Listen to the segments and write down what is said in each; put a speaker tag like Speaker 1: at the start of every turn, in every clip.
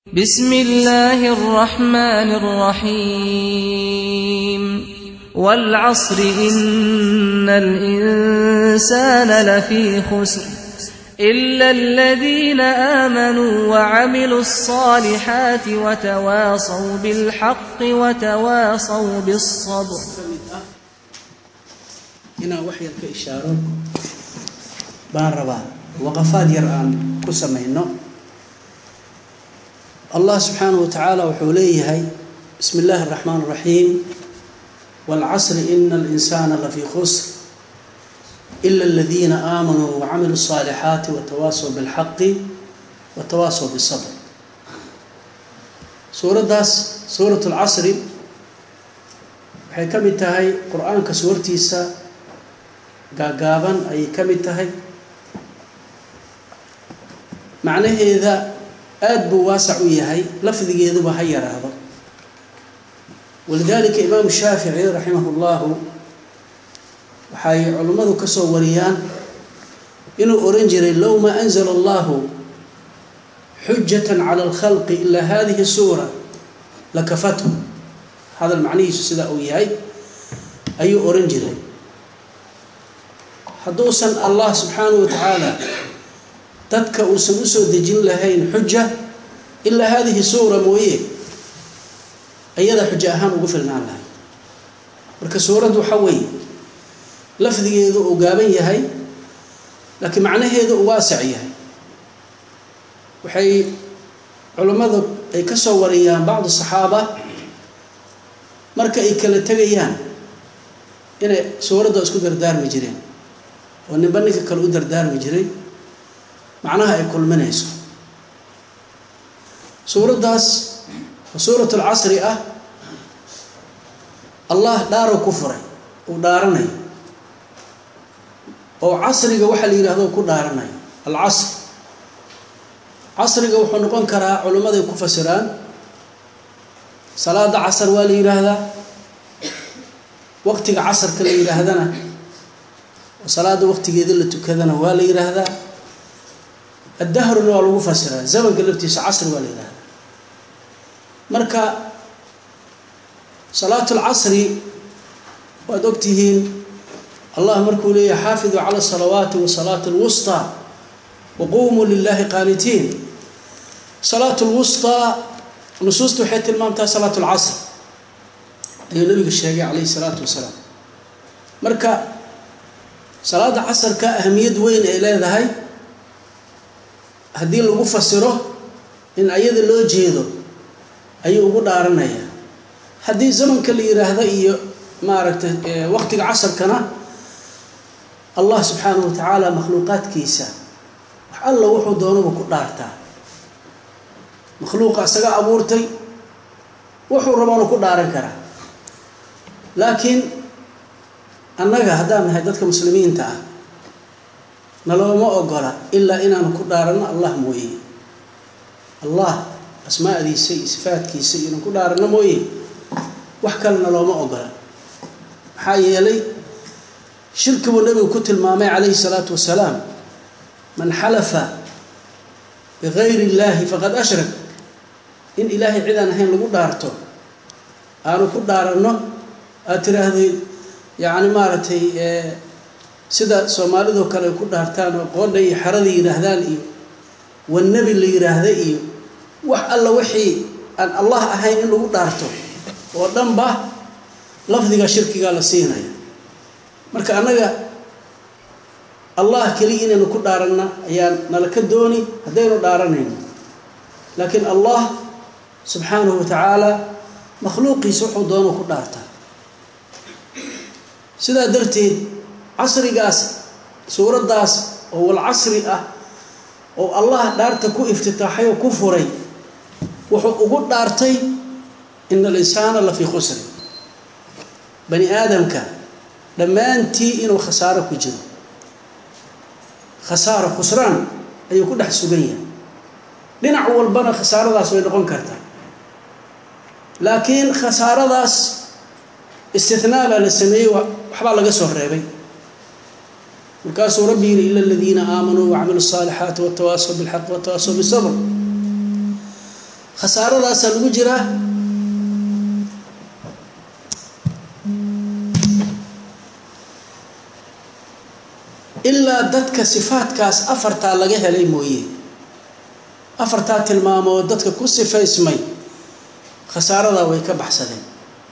Speaker 1: بسم الله الرحمن الرحيم والعصر إن الإنسان لفي خسر إلا الذين آمنوا وعملوا الصالحات وتواصوا بالحق وتواصوا بالصبر
Speaker 2: inaan wax yar ka ishaaro baan rabaa waqafaad yar aan ku samayno allah subxaanahu wa tacaala wuxuu leeyahay bismi illaahi araxmaan araxiim waalcasri ina alinsaana lafii khusr ila aladiina aamanuu wacamiluu الصaalixaati watawaasaw bilxaqi watawaasaw bisabr suuraddaas suurat اlcasri waxay ka mid tahay qur-aanka suurtiisa gaagaaban ayay ka mid tahay macnaheeda aada buu waasac u yahay lafdigeeduba ha yaraado walidaalika imaamu shaafici raximah llahu waxay culimmadu ka soo wariyaan inuu oran jiray low maa anzala allahu xujatan cala alkhalqi ilaa hadihi suura lakafathu hadal macnihiisu sidaa uu yahay ayuu oran jiray hadduusan allah subxaanahu wa tacaala dadka uusan usoo dejin lahayn xuja ilaa haadihi suura mooye ayadaa xujo ahaan ugu filnaan lahay marka suuraddu waxa weeye lafdigeedu uu gaaban yahay laakiin macnaheedu uu waasac yahay waxay culammadu ay ka soo wariyaan bacdu saxaaba marka ay kala tegayaan inay suuradda isku dardaarmi jireen oo ninba ninka kale u dardaarmi jiray macnaha ay kulminayso suuraddaas oo suurat alcasri ah allah dhaaroo ku furay uu dhaaranayo oo casriga waxaa la yidhahdo ku dhaaranayo alcasr casriga wuxuu noqon karaa culimmaday ku fasiraan salaada casar waa la yidhaahdaa waqtiga casarka la yidhaahdana oo salaada waqtigeeda la tukadana waa la yidhaahdaa addahruna waa lagu fasiraa zamanka laftiisa casri waa la yidhahdaa marka salaat lcasri waad ogtihiin allah markuu leeyahay xaafiduu cala salawaati wa salaat lwusطaa waqumuu lilahi qaanitiin salaat lwusطaa nusuusta waxay tilmaamtaa salaat lcasr ayuu nabiga sheegay calayhi salaatu wasalaam marka salaada casarka ahamiyad weyn ay leedahay haddii lagu fasiro in ayada loo jeedo ayuu ugu dhaaranaya haddii zamanka la yiraahdo iyo maaragtay waqtiga casarkana allah subxaanahu wa tacaala makhluuqaadkiisa wax alla wuxuu doonuba ku dhaartaa makhluuqa isaga abuurtay wuxuu raboonu ku dhaaran karaa laakiin annaga haddaan nahay dadka muslimiinta ah nalooma ogola ilaa inaanu ku dhaaranno allah mooye allah asmaadiisa iyo sifaadkiisa iyo inaan ku dhaaranno mooye wax kale nalooma ogola maxaa yeelay shirki buu nabigu ku tilmaamay calayhi salaatu wasalaam man xalafa bigayri illaahi faqad ashrak in ilaahay cid aan ahayn lagu dhaarto aanu ku dhaaranno aad tiraahdeed yacni maaragtay sida soomaalidoo kale ay ku dhaartaan oo qoodha iyo xerada yidhaahdaan iyo wannebi la yidhaahda iyo wax alla wixii aan allah ahayn in lagu dhaarto oo dhanba lafdiga shirkigaa la siinaya marka annaga allah keliya inaynu ku dhaaranna ayaa nala ka dooni haddaynu dhaaranayno laakiin allah subxaanahu wa tacaala makhluuqiisa wuxuu doono ku dhaartaa sidaa darteed casrigaas suuraddaas oo walcasri ah oo allah dhaarta ku iftitaaxay oo ku furay wuxuu ugu dhaartay ina alinsaana la fii khusri bani aadamka dhammaantii inuu khasaaro ku jiro khasaaro khusraan ayuu ku dhex sugan yahay dhinac walbana khasaaradaas way noqon kartaa laakiin khasaaradaas istinaa baa la sameeyey waxbaa laga soo reebay markaasuu rabbi yihi ila aladiina aamanuu wacamiluu الصaalixaati watawaasaw biاlxaq watawaasaw bisabr khasaaradaasaa lagu jiraa ilaa dadka sifaadkaas afartaa laga helay mooye afartaa tilmaamood dadka ku sifaysmay khasaaradaa way ka baxsadeen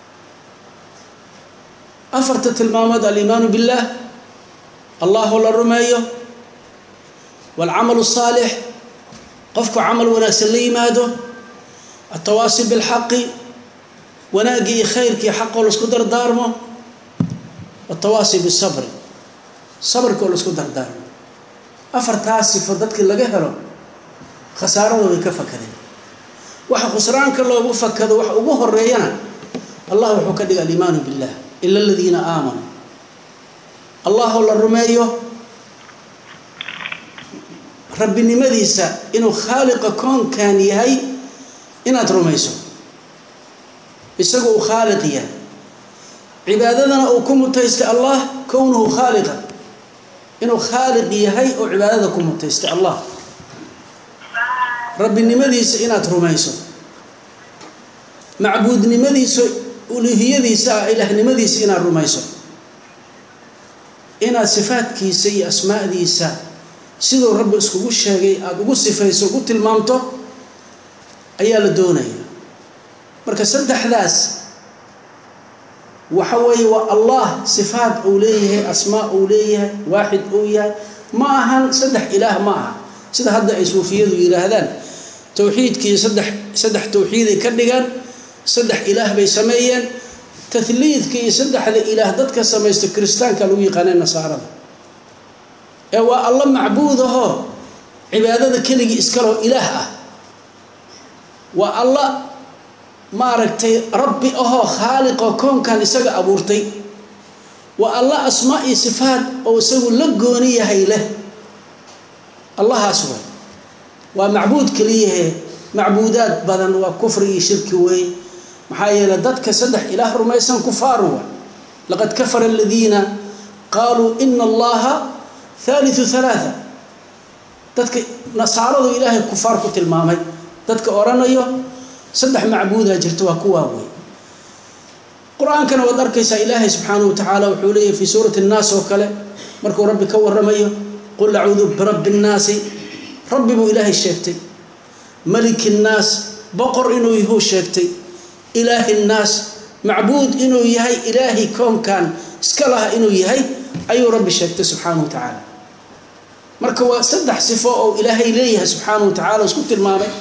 Speaker 2: afarta tilmaamood aliimaanu biاllaah allahu la rumeeyo waalcamalu الsaalix qofku camal wanaagsan la yimaado altawaasi biاlxaqi wanaaggii iyo khayrkii xaqoo laisku dardaarmo watawaasi bisabri sabrka oo laisku dardaarmo afartaas sifo dadkii laga helo khasaarada way ka fakadeen waxa khusraanka loogu fakado waxa ugu horeeyana allah wuxuu ka dhigay aliimaanu billah ila aladiina aamanuu allahoo la rumeeyo rabbinimadiisa inuu khaaliqa koonkan yahay inaad rumayso isagu uu khaaliq yahay cibaadadana uu ku mutaystay allah kownuhu khaaliqa inuu khaaliq yahay oo cibaadada ku mutaystay allah rabbinimadiisa inaad rumayso macbuudnimadiisa uluhiyadiisa ah ilaahnimadiisa inaad rumayso inaad sifaadkiisa iyo asmaa'diisa siduu rabbi iskugu sheegay aada ugu sifayso ugu tilmaamto ayaa la doonaya marka saddexdaas waxa weeye waa allah sifaat uu leeyahay asmaa uu leeyahay waaxid uu yahay ma ahan saddex ilaah ma aha sida hadda ay suufiyadu yidhaahdaan towxiidkii saddex saddex towxiiday ka dhigaan saddex ilaah bay sameeyeen tahliidka iyo saddexda ilaah dadka samaysta kiristaanka lagu yaqaanay nasaarada ee waa alla macbuud ahoo cibaadada keligii iskaloo ilaah ah waa alla maaragtay rabbi ahoo khaaliqoo koonkan isaga abuurtay waa alla asmaa iyo sifaat oo isagu la gooni yahay leh allahaas way waa macbuud keliyahe macbuudaad badan waa kufri iyo shirki weeye maxaa yeeley dadka saddex ilaah rumaysan kufaaru wa laqad kafara aladiina qaaluu ina allaha haaliu halaaa dadka nasaaradu ilaahay kufaar ku tilmaamay dadka odhanayo saddex macbuudaa jirta waa kuwaa wey qur-aankana waad arkaysaa ilaahay subxaanahu wa tacaala wuxuu leeyahy fii suurati nnaas oo kale markuu rabbi ka waramayo qul acuudu birabbi nnaasi rabbi buu ilaahay sheegtay maliki nnaas boqor inuu yahuu sheegtay ilaahi nnaas macbuud inuu yahay ilaahi koonkan iska laha inuu yahay ayuu rabbi sheegtay subxaanahu wa tacaala marka waa saddex sifo oo ilaahay leeyahay subxaanahu wa tacala isku tilmaamay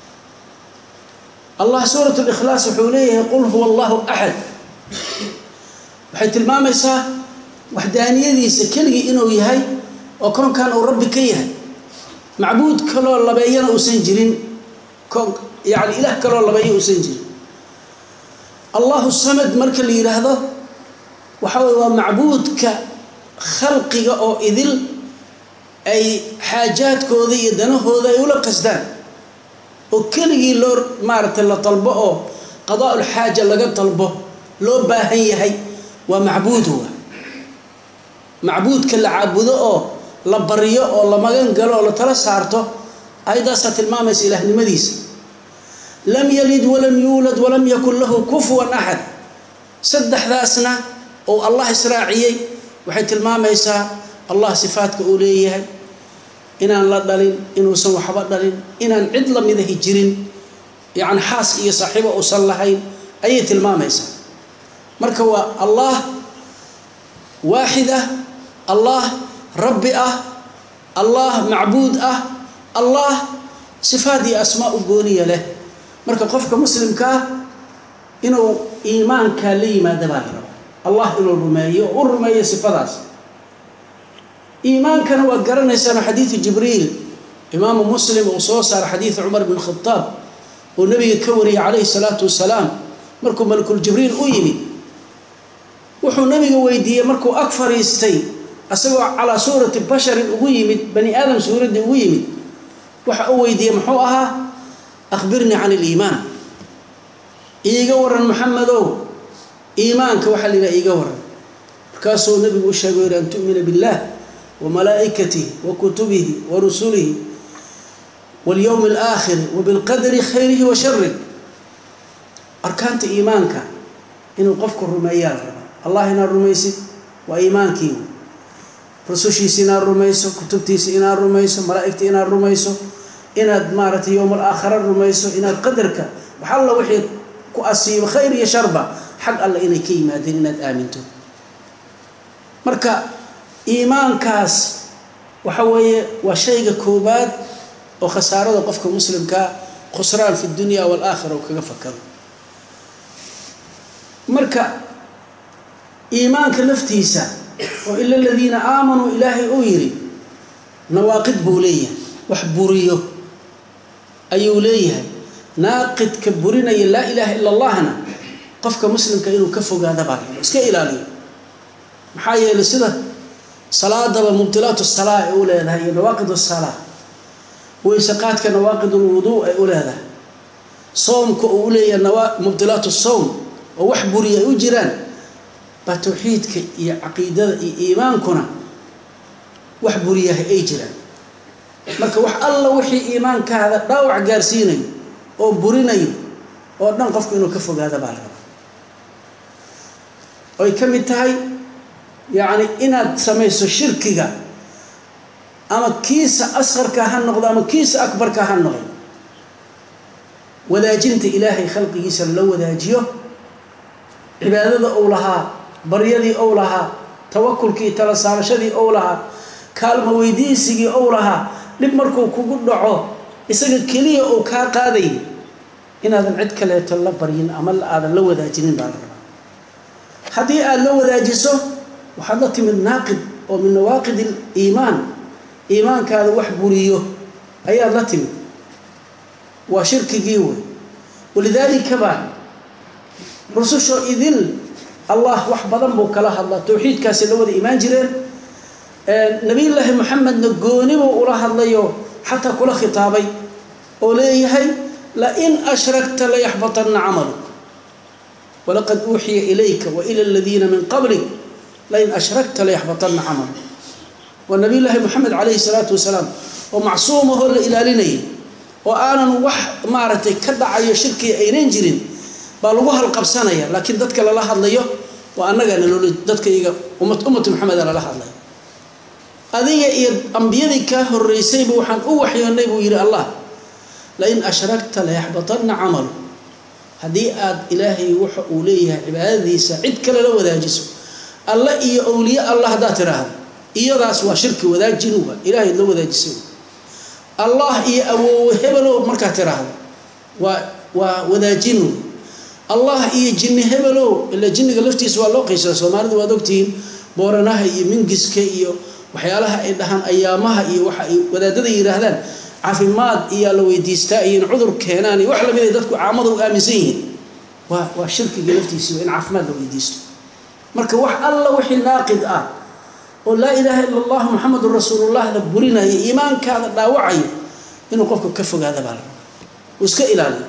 Speaker 2: allah suurat likhlaas wuxuu leeyahay qul huwa allahu axad waxay tilmaamaysaa waxdaaniyadiisa keligii inuu yahay oo koonkan uu rabbi ka yahay macbuud kaloo labeeyana uusan jirin koon yani ilaah kaloo labeeya uusan jirin allahu samad marka la yidhaahdo waxa weye waa macbuudka khalqiga oo idil ay xaajaadkooda iyo danahooda ay ula qasdaan oo keligii loo maaragtay la dalbo oo qadaa-ul xaaja laga dalbo loo baahan yahay waa macbuudu wa macbuudka la caabudo oo la baryo oo la magan galo oo la tala saarto ayaddaasaa tilmaamaysa ilaahnimadiisa lam yalid walam yuulad walam yakun lahu kufuwan axad saddexdaasna oo allah israaciyey waxay tilmaamaysaa allah sifaadka uu leeyahay inaan la dhalin inuusan waxba dhalin inaan cid lamidahi jirin yacni xaas iyo saaxiibo uusan lahayn ayay tilmaamaysaa marka waa allah waaxid ah allah rabbi ah allah macbuud ah allah sifaad iyo asmaa u gooniya leh marka qofka muslimka ah inuu iimaankaa la yimaada baa la rabaa allah inuu rumeeyo oo u rumeeyo sifadaas iimaankana waad garanaysaano xadiidu jibriil imaamu muslim uu soo saara xadiidu cumar bn khadaab uu nabiga ka wariyey calayhi salaatu wasalaam markuu malakuljibriil u yimid wuxuu nabiga weydiiyey markuu ag fariistay asagoo calaa suurati basharin ugu yimid bani aadam suuraddii ugu yimid waxa uu weydiiyey muxuu ahaa akhbirnii can iliimaan iiga waran maxamedow iimaanka waxaa la yidhaha iiga waran markaasuu nabigu u sheegay yidhi an tu'mina biاllah wa malaa'ikatihi wa kutubihi wa rusulihi walyowmi alaakhiri wabilqadari khayrihi wa sharih arkaanta iimaanka inuu qofku rumeeyaa la rabaa allah inaad rumaysid waa iimaankii rusushiisa inaad rumayso kutubtiisa inaad rumayso malaa'igta inaad rumayso inaad maaragtay yowm alaakhira rumayso inaad qadarka wax alla wixii ku asiibo khayr iyo sharba xag alle inay ka yimaadeen inaad aaminto marka iimaankaas waxa weeye waa shayga koobaad oo khasaarada qofka muslimkaa khusraan fi dunya waalaakhira uu kaga fakaro marka iimaanka laftiisa oo ila aladiina aamanuu ilaahay uu yidhi nawaaqid buu leeyahay wax buriyo ayuu leeyahay naaqidka burinaya laa ilaaha ila allahna qofka muslimka inuu ka fogaada baa rabo iska ilaaliyo maxaa yeelay sida salaadaba mubdilaatu salaa ay u leedahay iyo nawaaqid salaa weyse qaadka nawaaqid lwuduu ay u leedahay soomka uu u leeyahay mubdilaatu sowm oo wax buriya ay u jiraan baa tawxiidka iyo caqiidada iyo iimaankuna wax buriyahay ay jiraan marka wax alla wixii iimaankaada dhaawac gaarsiinayo oo burinayo oo dhan qofku inuu ka fogaada baa la rabaa oy ka mid tahay yacni inaad samayso shirkiga ama kiisa asqarka ha noqdo ama kiisa akbarka ha noqdo wadaajinta ilaahay khalqigiisa la wadaajiyo cibaadada ou lahaa baryadii ou lahaa tawakulkii tala saarashadii ou lahaa kaalmo weydiisigii ou lahaa dhib markuu kugu dhaco isaga keliya uu kaa qaaday inaadan cid kaleeto la baryin ama aadan la wadaajinin baa la rabaa haddii aada la wadaajiso waxaad la timid naaqid oo min nawaaqid aliimaan iimaankaada wax buriyo ayaad la timid waa shirkigii wey walidaalika baa rususho idil allah wax badan buu kala hadlaa towxiidkaasi la wada imaan jireen nabiyullaahi moxamedna goonibuu ula hadlayo xataa kula khitaabay oo leeyahay lain ashrakta layaxbatanna camaluk walaqad uuxiya ilayka waila aladiina min qablik lain ashrakta layaxbatanna camaluk waa nabiyullaahi moxamed calayhi salaatu wasalaam oo macsuumahoo la ilaalinayay oo aanan wax maaragtay ka dhacayo shirkiga aynan jirin baa lagu halqabsanaya laakiin dadka lala hadlayo waa annagaa nalool dadka iyaga ummatu maxameda lala hadlaya adiga iyo ambiyadii kaa horeysayba waxaan u waxyoonnay buu yidhi allah lain ashrakta layaxbatanna camalu haddii aad ilaahay waxa uu leeyahay cibaadadiisa cid kale la wadaajiso alla iyo awliye allah haddaad tiraahdo iyadaas waa shirki wadaajinu ilaahay la wadaajisay allah iyo awoowe hebelow markaad tiraahdo waa waa wadaajinu allah iyo jinni hebelow ila jinniga laftiisa waa loo qeysada soomaalida waad ogtihiin booranaha iyo mingiska iyo waxyaalaha ay dhahaan ayaamaha iyo waxa ay wadaadada yidhaahdaan caafimaad iyaa la weydiistaa iyo in cudur keenaan iyo wax lamid ay dadku caamada u aaminsan yihiin waa waa shirkiga laftiisiiba in caafimaad la weydiisto marka wax alla wixii naaqid ah oo laa ilaaha ila allah muxamedun rasuulullah la burinaya iimaankaada dhaawacayo inuu qofka ka fogaada baa la rabaa uu iska ilaaliyo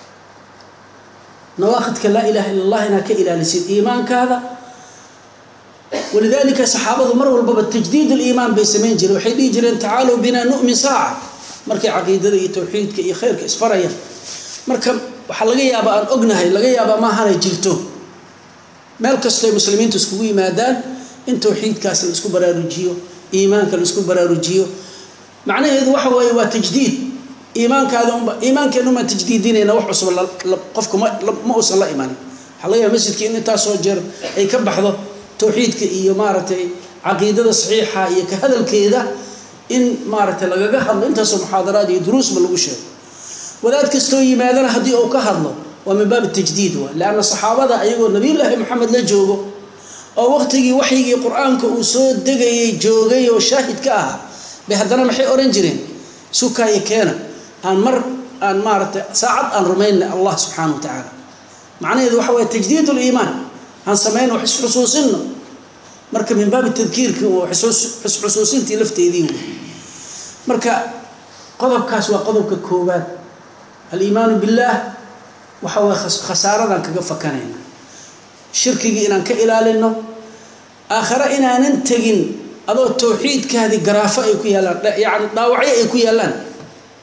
Speaker 2: nawaaqidka laa ilaha illa allah inaad ka ilaalisid iimaankaada walidaalika saxaabadu mar walbaba tajdiid liimaan bay samayn jireen waxay dhihi jireen tacaalow binaa nu'min saaca markay caqiidada iyo towxiidka iyo khayrka isfarayaan marka waxaa laga yaabaa aan ognahay laga yaabaa maahanay jirto meel kastoy muslimiintu iskugu yimaadaan in towxiidkaas la isku baraarujiyo iimaanka la isku baraarujiyo macnaheedu waxa weeye waa tajdiid iimaankaada unba iimaankeena umaan tajdiidinayna wax cusub qofku ma ma uusan la imanin waxaa laga yaaba masjidka in intaasoo jeer ay ka baxdo towxiidka iyo maaragtay caqiidada saxiixa iyo ka hadalkeeda in maaragtay lagaga hadlo intaasoo muxaadaraad iyo duruusba lagu sheego wadaad kastoo yimaadana haddii uu ka hadlo waa min baab tajdiid waa leanna saxaabada ayagoo nabiyullaahi moxamed la joogo oo waqtigii waxyigii qur-aanka uu soo degayay joogay oo shaahid ka ahaa bay haddana maxay odhan jireen sukaayo keena aan mar aan maaragtay saacad aan rumaynna allah subxaana wa tacaala macnaheedu waxa waye tajdiid liimaan aan samayno wax isxusuusinno marka min baabi tadkiirki oo xusxusuusintii lafteedii wey marka qodobkaas waa qodobka koowaad aliimaanu billaah waxa waye khasaaradaan kaga fakanayna shirkigii inaan ka ilaalino aakhare inaanan tegin adoo towxiidkaadii garaafo ay ku yaallaan yacni dhaawacyo ay ku yaallaan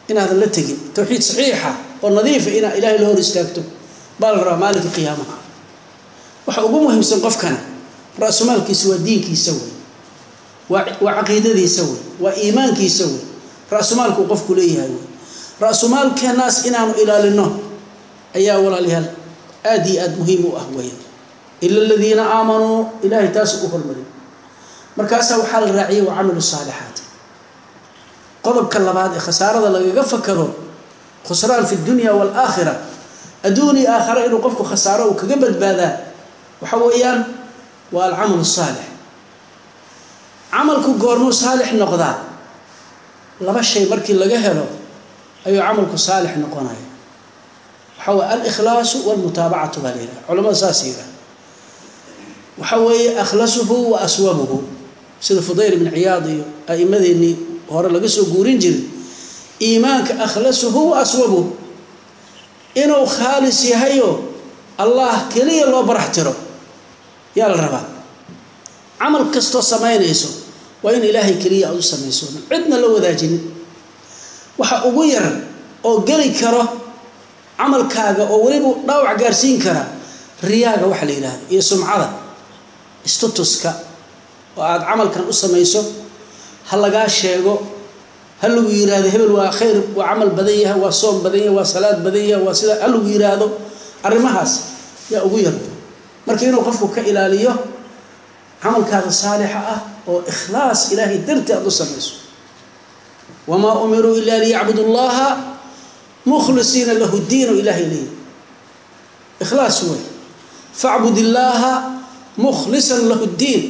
Speaker 2: inaadan la tegin towxiid saxiixa oo nadiifa inaa ilaahay la hor istaagto baa la rabaa maalinka qiyaamaha waxa ugu muhiimsan qofkana ra-sumaalkiisa waa diinkiisa wey waa waa caqiidadiisa wey waa iimaankiisa wey ra-sumaalkuu qofku leeyahay wey ra-sumaalkeenaas inaanu ilaalino ayaa walaalayaal aad iyo aada muhiim u ah weya ila aladiina aamanuu ilaahay taasu u hormarin markaasaa waxaa la raaciyay wa camilu saalixaat qodobka labaad ee khasaarada lagaga fakaro khusraan fi dunya waalaakhira adduun iyo aakhara inuu qofku khasaaro uu kaga badbaadaa waxa weeyaan waa alcamalu saalix camalku goormuu saalix noqdaa laba shay markii laga helo ayuu camalku saalix noqonaya waxaa weye alikhlaasu walmutaabacatu baa la yidhaha culamada saas yidhaha waxa weeye akhlasuhu wa aswabuhu sida fudayl ibn ciyaad iyo a'imadeennii hore laga soo guurin jiray iimaanka akhlasuhu wa aswabuhu inuu khaalis yahayo allah keliya loo barax tiro yaa la rabaa camal kastoo samaynayso waa in ilaahay keliya aad u samayso cidna la wadaajinin waxa ugu yar oo geli karo camalkaaga oo weliba dhaawac gaarsiin kara riyaaga waxa la yidhahda iyo sumcada statuska oo aada camalkan u samayso ha lagaa sheego ha lagu yiraahdo hebel waa khayr waa camal badan yahay waa soom badan yahay waa salaad badan yahay waa sida ha lagu yiraahdo arrimahaas yaa ugu yar marka inuu qofku ka ilaaliyo camalkaada saalixa ah oo ikhlaas ilaahay dartii aada u samayso wamaa umiruu ila liyacbudu llaha mukhlisiina lahu diinu ilahay leeyahy ikhlaas wey facbud illaaha mukhlisan lahu ddiin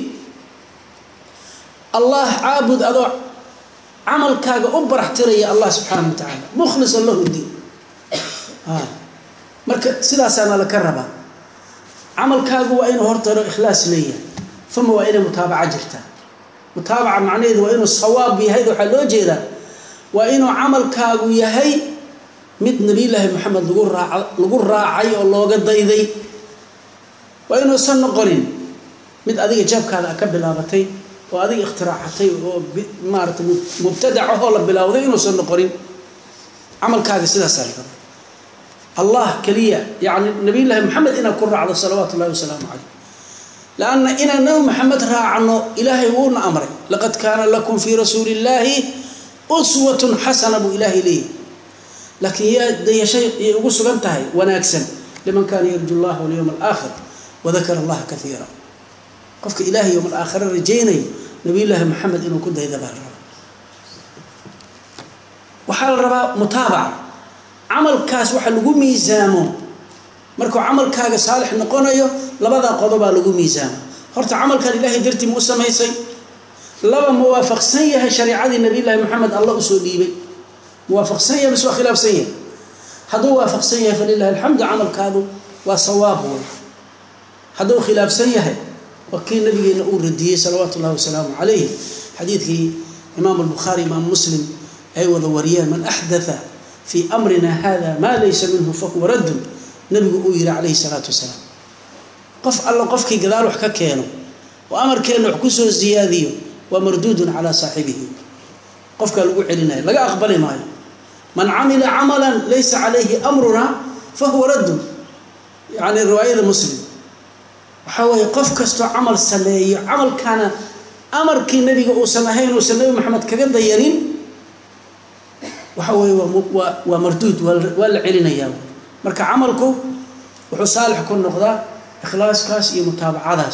Speaker 2: allah caabud adoo camalkaaga u barax tiraya allah subxaana wa tacaala mukhlisan lahu ddiin marka sidaasaana laka rabaa camalkaagu waa inuu hortaro ikhlaas leeyahay uma waa inay mutaabaca jirtaa mutaabaca macnaheedu waa inuu sawaab yahay waxaa loo jeedaa waa inuu camalkaagu yahay mid nabiyullaahi moxamed lagu raaca lagu raacay oo looga dayday waa inuusan noqonin mid adiga jaabkaada ka bilaabatay oo adiga ikhtiraacatay oo maarata mubtadac ahoo la bilowday inuusan noqonin camalkaaga sidaasaa la raba allah keliya yani nabiyullaahi moxamed inaad ku raacdo salawaatu ullahi wasalaamu caleyh lanna inaan nabi maxamed raacno ilaahay wuuna amray laqad kaana lakum fii rasuuli illaahi uswatun xasana buu ilaahay leeyahy laakiin yaa dayashay yay ugu sugan tahay wanaagsan liman kaana yarju llaha walyowma alaakhir wadakara allaha kaiira qofka ilaahay yowm alaakhira rajaynaya nabiyullaahi maxamed inuu ku dayda baa la rabaa waxaa la rabaa mutaabaca camalkaas waxa lagu miisaamo markuu camalkaaga saalix noqonayo labadaa qodobaa lagu miisaama horta camalkan ilaahay dartii ma u samaysay laba muwaafaqsan yahay shareicadii nabiyullaahi maxamed alla usoo dhiibay muwaafaqsan yahay mise waa khilaafsan yahay hadduu waafaqsan yahay falilahi alxamdu camalkaadu waa sawaab wey hadduu khilaafsan yahay waa kii nabigeena uu radiyey salawaatu ullahi wasalaamu calayh xadiidkii imaamu albukhaari imaam muslim ay wada wariyeen man axdatha fii amrina hada maa laysa minhu fahuwa raddun nabigu uu yihi calayhi salaatu wasalaam qof alla qofkii gadaal wax ka keeno oo amarkeenna wax kusoo siyaadiyo waa marduudun calaa saaxibihi qofkaa lagu celinaya laga aqbali maayo man camila camalan laysa calayhi amruna fahuwa raddun yani riwaayada muslim waxaa weeye qof kastoo camal sameeyo camalkaana amarkii nabiga uusan ahayn uusan nabi maxamed kaga dayanin waxa weeye waa waa marduud waa la celinayaa marka camalku wuxuu saalix ku noqdaa ikhlaaskaas iyo mutaabacadaas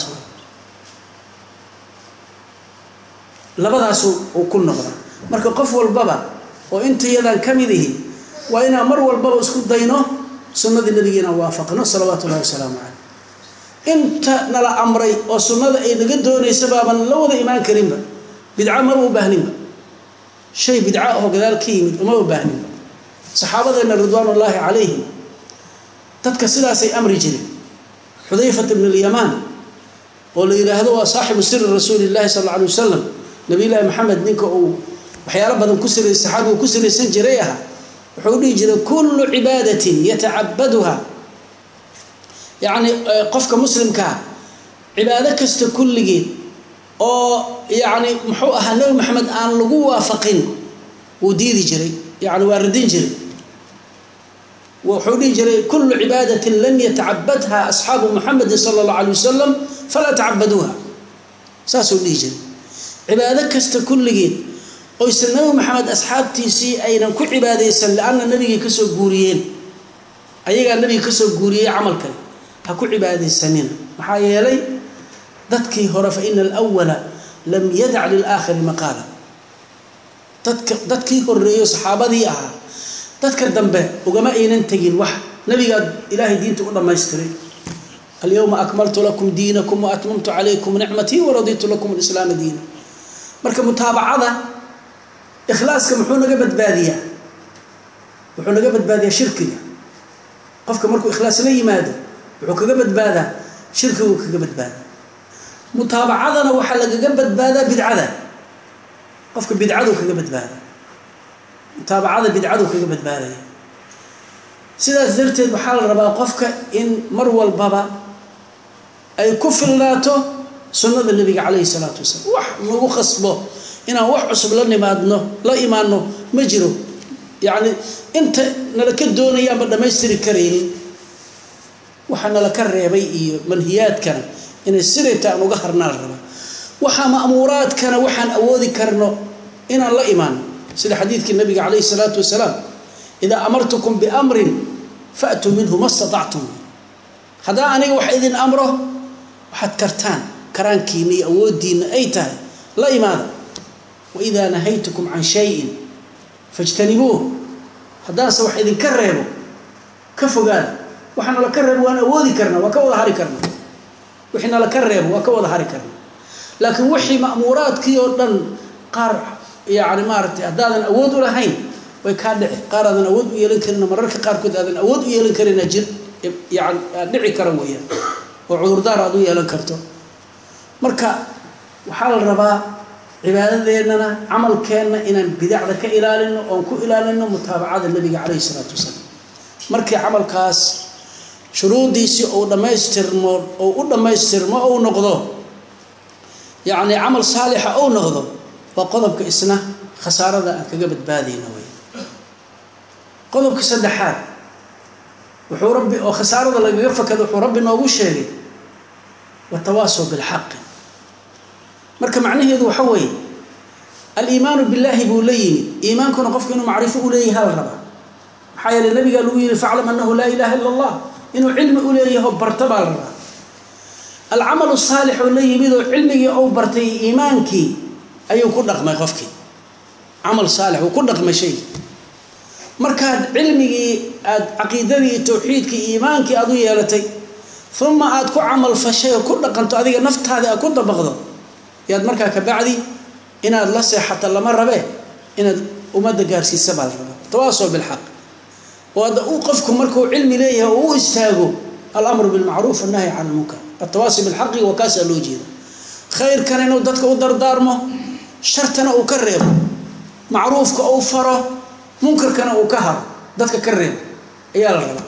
Speaker 2: labadaas uu ku noqdaa marka qof walbaba oo intayadan ka mid ihi waa inaan mar walbaba isku dayno sunnadii nabigeena waafaqno salawaatu ullahi wasalaamu caleyh inta nala amray oo sunnada ay naga doonaysa baaban la wada imaan karinba bidca maba u baahninba shay bidca ahoo gadaal ka yimid umaba baahninba saxaabadeena ridwaan ullaahi calayhim dadka sidaasay amri jireen xudayfat bn alyamaan oo la yidhaahdo waa saaxibu siri rasuuli llahi sal alla alay wasalam nabiyullaahi maxamed ninka uu waxyaalo badan ku sira saxaabigu ku siraysan jiray ahaa wuxuu dhihi jiray kullu cibaadatin yatacabaduha yacni qofka muslimkaa cibaado kasta kulligeed oo yacni muxuu ahaa nebi maxamed aan lagu waafaqin wuu diidi jiray yani waa radin jiray wuxuu dhihi jiray kulu cibaadatin lam yatacabadha asxaabu muxamedin sala allahu alay wasalam falaa tacabaduuha saasuu dhihi jiray cibaado kasta kulligeed oysan nabi maxamed asxaabtiisii aynan ku cibaadaysan lianna nabigay kasoo guuriyeen ayagaa nabiga kasoo guuriyey camalkan ha ku cibaadaysanina maxaa yeelay dadkii hore fa ina alwala lam yadac lilaakhiri maqaala dadka dadkii horeeyo saxaabadii ahaa dadka dambe ugama aynan tegin wax nabigaa ilaahay diinta u dhammaystiray alyawma akmaltu lakum diinakum waatmamtu calaykum nicmatii waraditu lakum alislaama diina marka mutaabacada ikhlaaska muxuu naga badbaadiyaa wuxuu naga badbaadiyaa shirkiga qofka markuu ikhlaas la yimaado wuxuu kaga badbaadaa shirkiguu kaga badbaadaa mutaabacadana waxaa lagaga badbaadaa bidcada qofka bidcadu kaga badbaada mutaabacada bidcadu kaga badbaadaya sidaas darteed waxaa la rabaa qofka in mar walbaba ay ku filnaato sunnada nebiga calayhi salaatu wasalaam wax nagu khasbo inaan wax cusub la nimaadno la imaanno ma jiro yacni inta nala ka doonayaanba dhammaystiri karaynin waxaa nala ka reebay iyo manhiyaadkana inay sidayta aan uga harnaa la rabaa waxaa ma'muuraadkana waxaan awoodi karno inaan la imaano sida xadiidkii nabiga calayhi salaatu wasalaam idaa amartukum biamrin faatuu minhu ma statactum haddaa aniga wax idin amro waxaad kartaan karaankiina iyo awooddiina ay tahay la imaada waidaa nahaytukum can shayin fajtanibuuh haddaanse wax idinka reebo ka fogaada waxa nala ka reebo waan awoodi karnaa waa ka wada hari karna wixii nala ka reebo waa ka wada hari karna laakiin wixii ma'muuraadkii oo dhan qaar yani maaratay haddaadan awood u lahayn way kaa dhici qaar aadan awood u yeelan karin mararka qaarkood aadan awood u yeelan karina jir yani dhici kara weeyaan oo cudurdaar aad u yeelan karto marka waxaa la rabaa cibaadadeennana camalkeenna inaan bidacda ka ilaalino oon ku ilaalino mutaabacada nabiga calayhi isalaatu wasalaam markii camalkaas shuruudiisii ou dhammaystirmo ou u dhammaystirmo ou noqdo yacni camal saalixa ou noqdo waa qodobka isna khasaarada aan kaga badbaadayno wey qodobka saddexaad wuxuu rabbi oo khasaarada lagaga fakado wuxuu rabbi noogu sheegay watawaasow bilxaqi marka macnaheedu waxa weeye aliimaanu billaahi buu la yimi iimaankuna qofku inuu macrifo u leeyahay hala rabaa maxaa yeele nabigaa lagu yihi faclam annahu laa ilaha illa allah inuu cilmi u leeyaho barto baa la rabaa alcamalu saalix oo la yimid oo cilmigii ou bartay iimaankii ayuu ku dhaqmay qofkii camal saalix uu ku dhaqmay shay markaad cilmigii aada caqiidadii iyo tawxiidkii iimaankii aada u yeelatay uma aada ku camal fashay oo ku dhaqanto adiga naftaadii aad ku dabaqdo yaad markaa kabacdi inaad la seexato lama rabe inaad ummadda gaarsiisa baa la rabaa tawaasoo bilxaq oo hadda uu qofku markuu cilmi leeyahay oo u istaago alamru bilmacruuf annahyi can lmunkar atawaasi bilxaqi waa kaasaa loo jeeda khayrkana inuu dadka u dardaarmo shartana uu ka reebo macruufka uu faro munkarkana uu ka haro dadka ka reebo ayaa la rabaa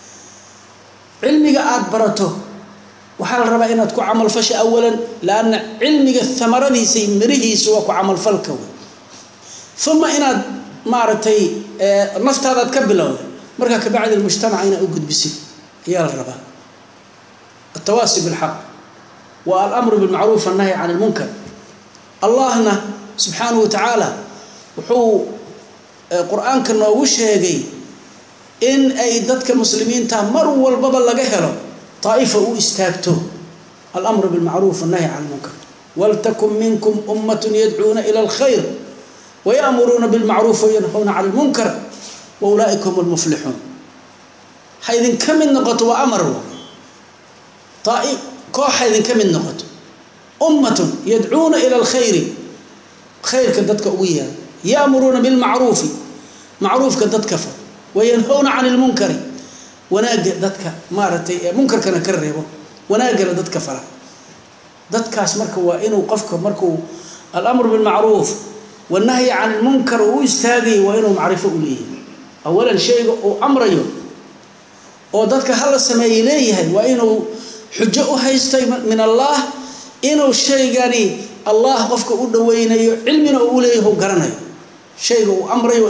Speaker 2: cilmiga aada barato waxaa la rabaa inaad ku camalfasho awalan laanna cilmiga amaradiisa mirihiisa waa ku camalfalka wey uma inaad maaragtay naftaadaad ka bilowda markaa kabacdi mujtamaca inaad u gudbisid ayaa la rabaa atawaasi bilxaq wa alamru bilmacruuf annahyi can lmunkar allahna subxaanahu wa tacaala wuxuu qur-aanka noogu sheegay in ay dadka muslimiinta mar walbaba laga helo طائفة u istaagto الأمر بالمعروف والنهي عن المنكر ولتكن منكم أمة يدعون إلى الخير ويأمرون بالمعروف وينهون عن المنكر وأولئك هم المفلحون حيث كم النقط وأمر طائف كوح حيث كم النقط أمة يدعون إلى الخير خير كدتك أويها يأمرون بالمعروف معروف كدتك فر وينهون عن المنكر wanaaga dadka maaragtay munkarkana ka reebo wanaagana dadka fara dadkaas marka waa inuu qofka markuu alamru bilmacruuf wanahyi can ilmunkar uu u istaagayo waa inuu macrifo u leeyahay awalan shayga uu amrayo oo dadka hala sameeyey leeyahay waa inuu xujo u haystay min allah inuu shaygani allah qofka u dhaweynayo cilmina uu uleeyahay u garanayo shayga uu amrayo waa inuu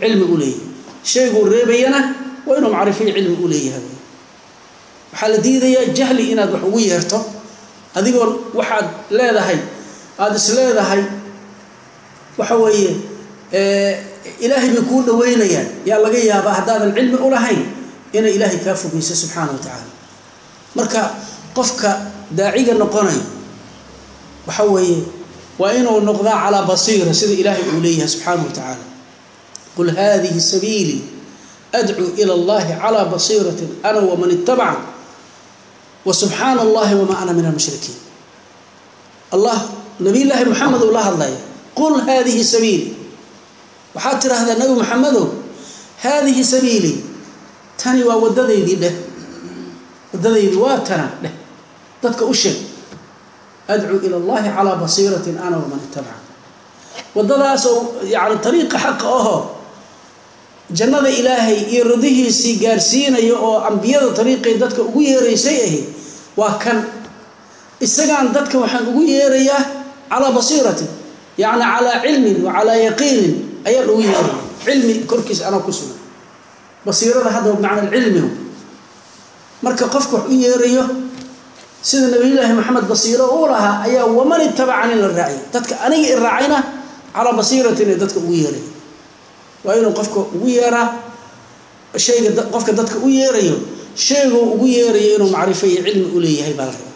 Speaker 2: cilmi u leeyahay shayguu reebayana waa inuu macrifiyo cilmi u leeyahay waxaa la diidayaa jahli inaad wax ugu yeerto adigoo waxaad leedahay aada is leedahay waxa weeye ilaahay bay kuu dhaweynayaan yaa laga yaabaa haddaadan cilmi u lahayn inay ilaahay kaa fogeyso subxaana wa tacaala marka qofka daaciga noqonayo waxa weeye waa inuu noqdaa calaa basiira sida ilaahay uu leeyahay subxaana wa tacaala qul hadihi sabiilii adcuu ila allahi calaa basiiratin ana waman ittabaca wa subxaana allahi wamaa ana min almushrikiin allah nabiy llaahi moxamed uu la hadlaya qul hadihi sabiili waxaad tidhaahdaa nabi maxamedow haadihi sabiilii tani waa waddadaydii dheh waddadaydii waa tana dheh dadka u sheeg adcuu ila allahi calaa basiiratin ana waman itabaca waddadaasoo yani ariiqa xaqa ahoo jannada ilaahay iyo radihiisii gaarsiinaya oo ambiyada ariiqay dadka ugu yeeraysay ahi waa kan isagaan dadka waxaan ugu yeerayaa calaa basiiratin yacni calaa cilmin wa calaa yaqiinin ayaan ugu yeeraya cilmi korkiisa anaa ku sugan basiirada hadda bimacna cilmigu marka qofka wax u yeerayo sida nabiyullaahi maxamed basiiro u lahaa ayaa waman itabacani la raaciy dadka aniga i raacayna calaa basiiratin ee dadka ugu yeeraya waa inuu qofka ugu yeeraa shayga qofka dadka u yeerayo shayguu ugu yeerayo inuu macrifo iyo cilmi u leeyahay baa la rabaa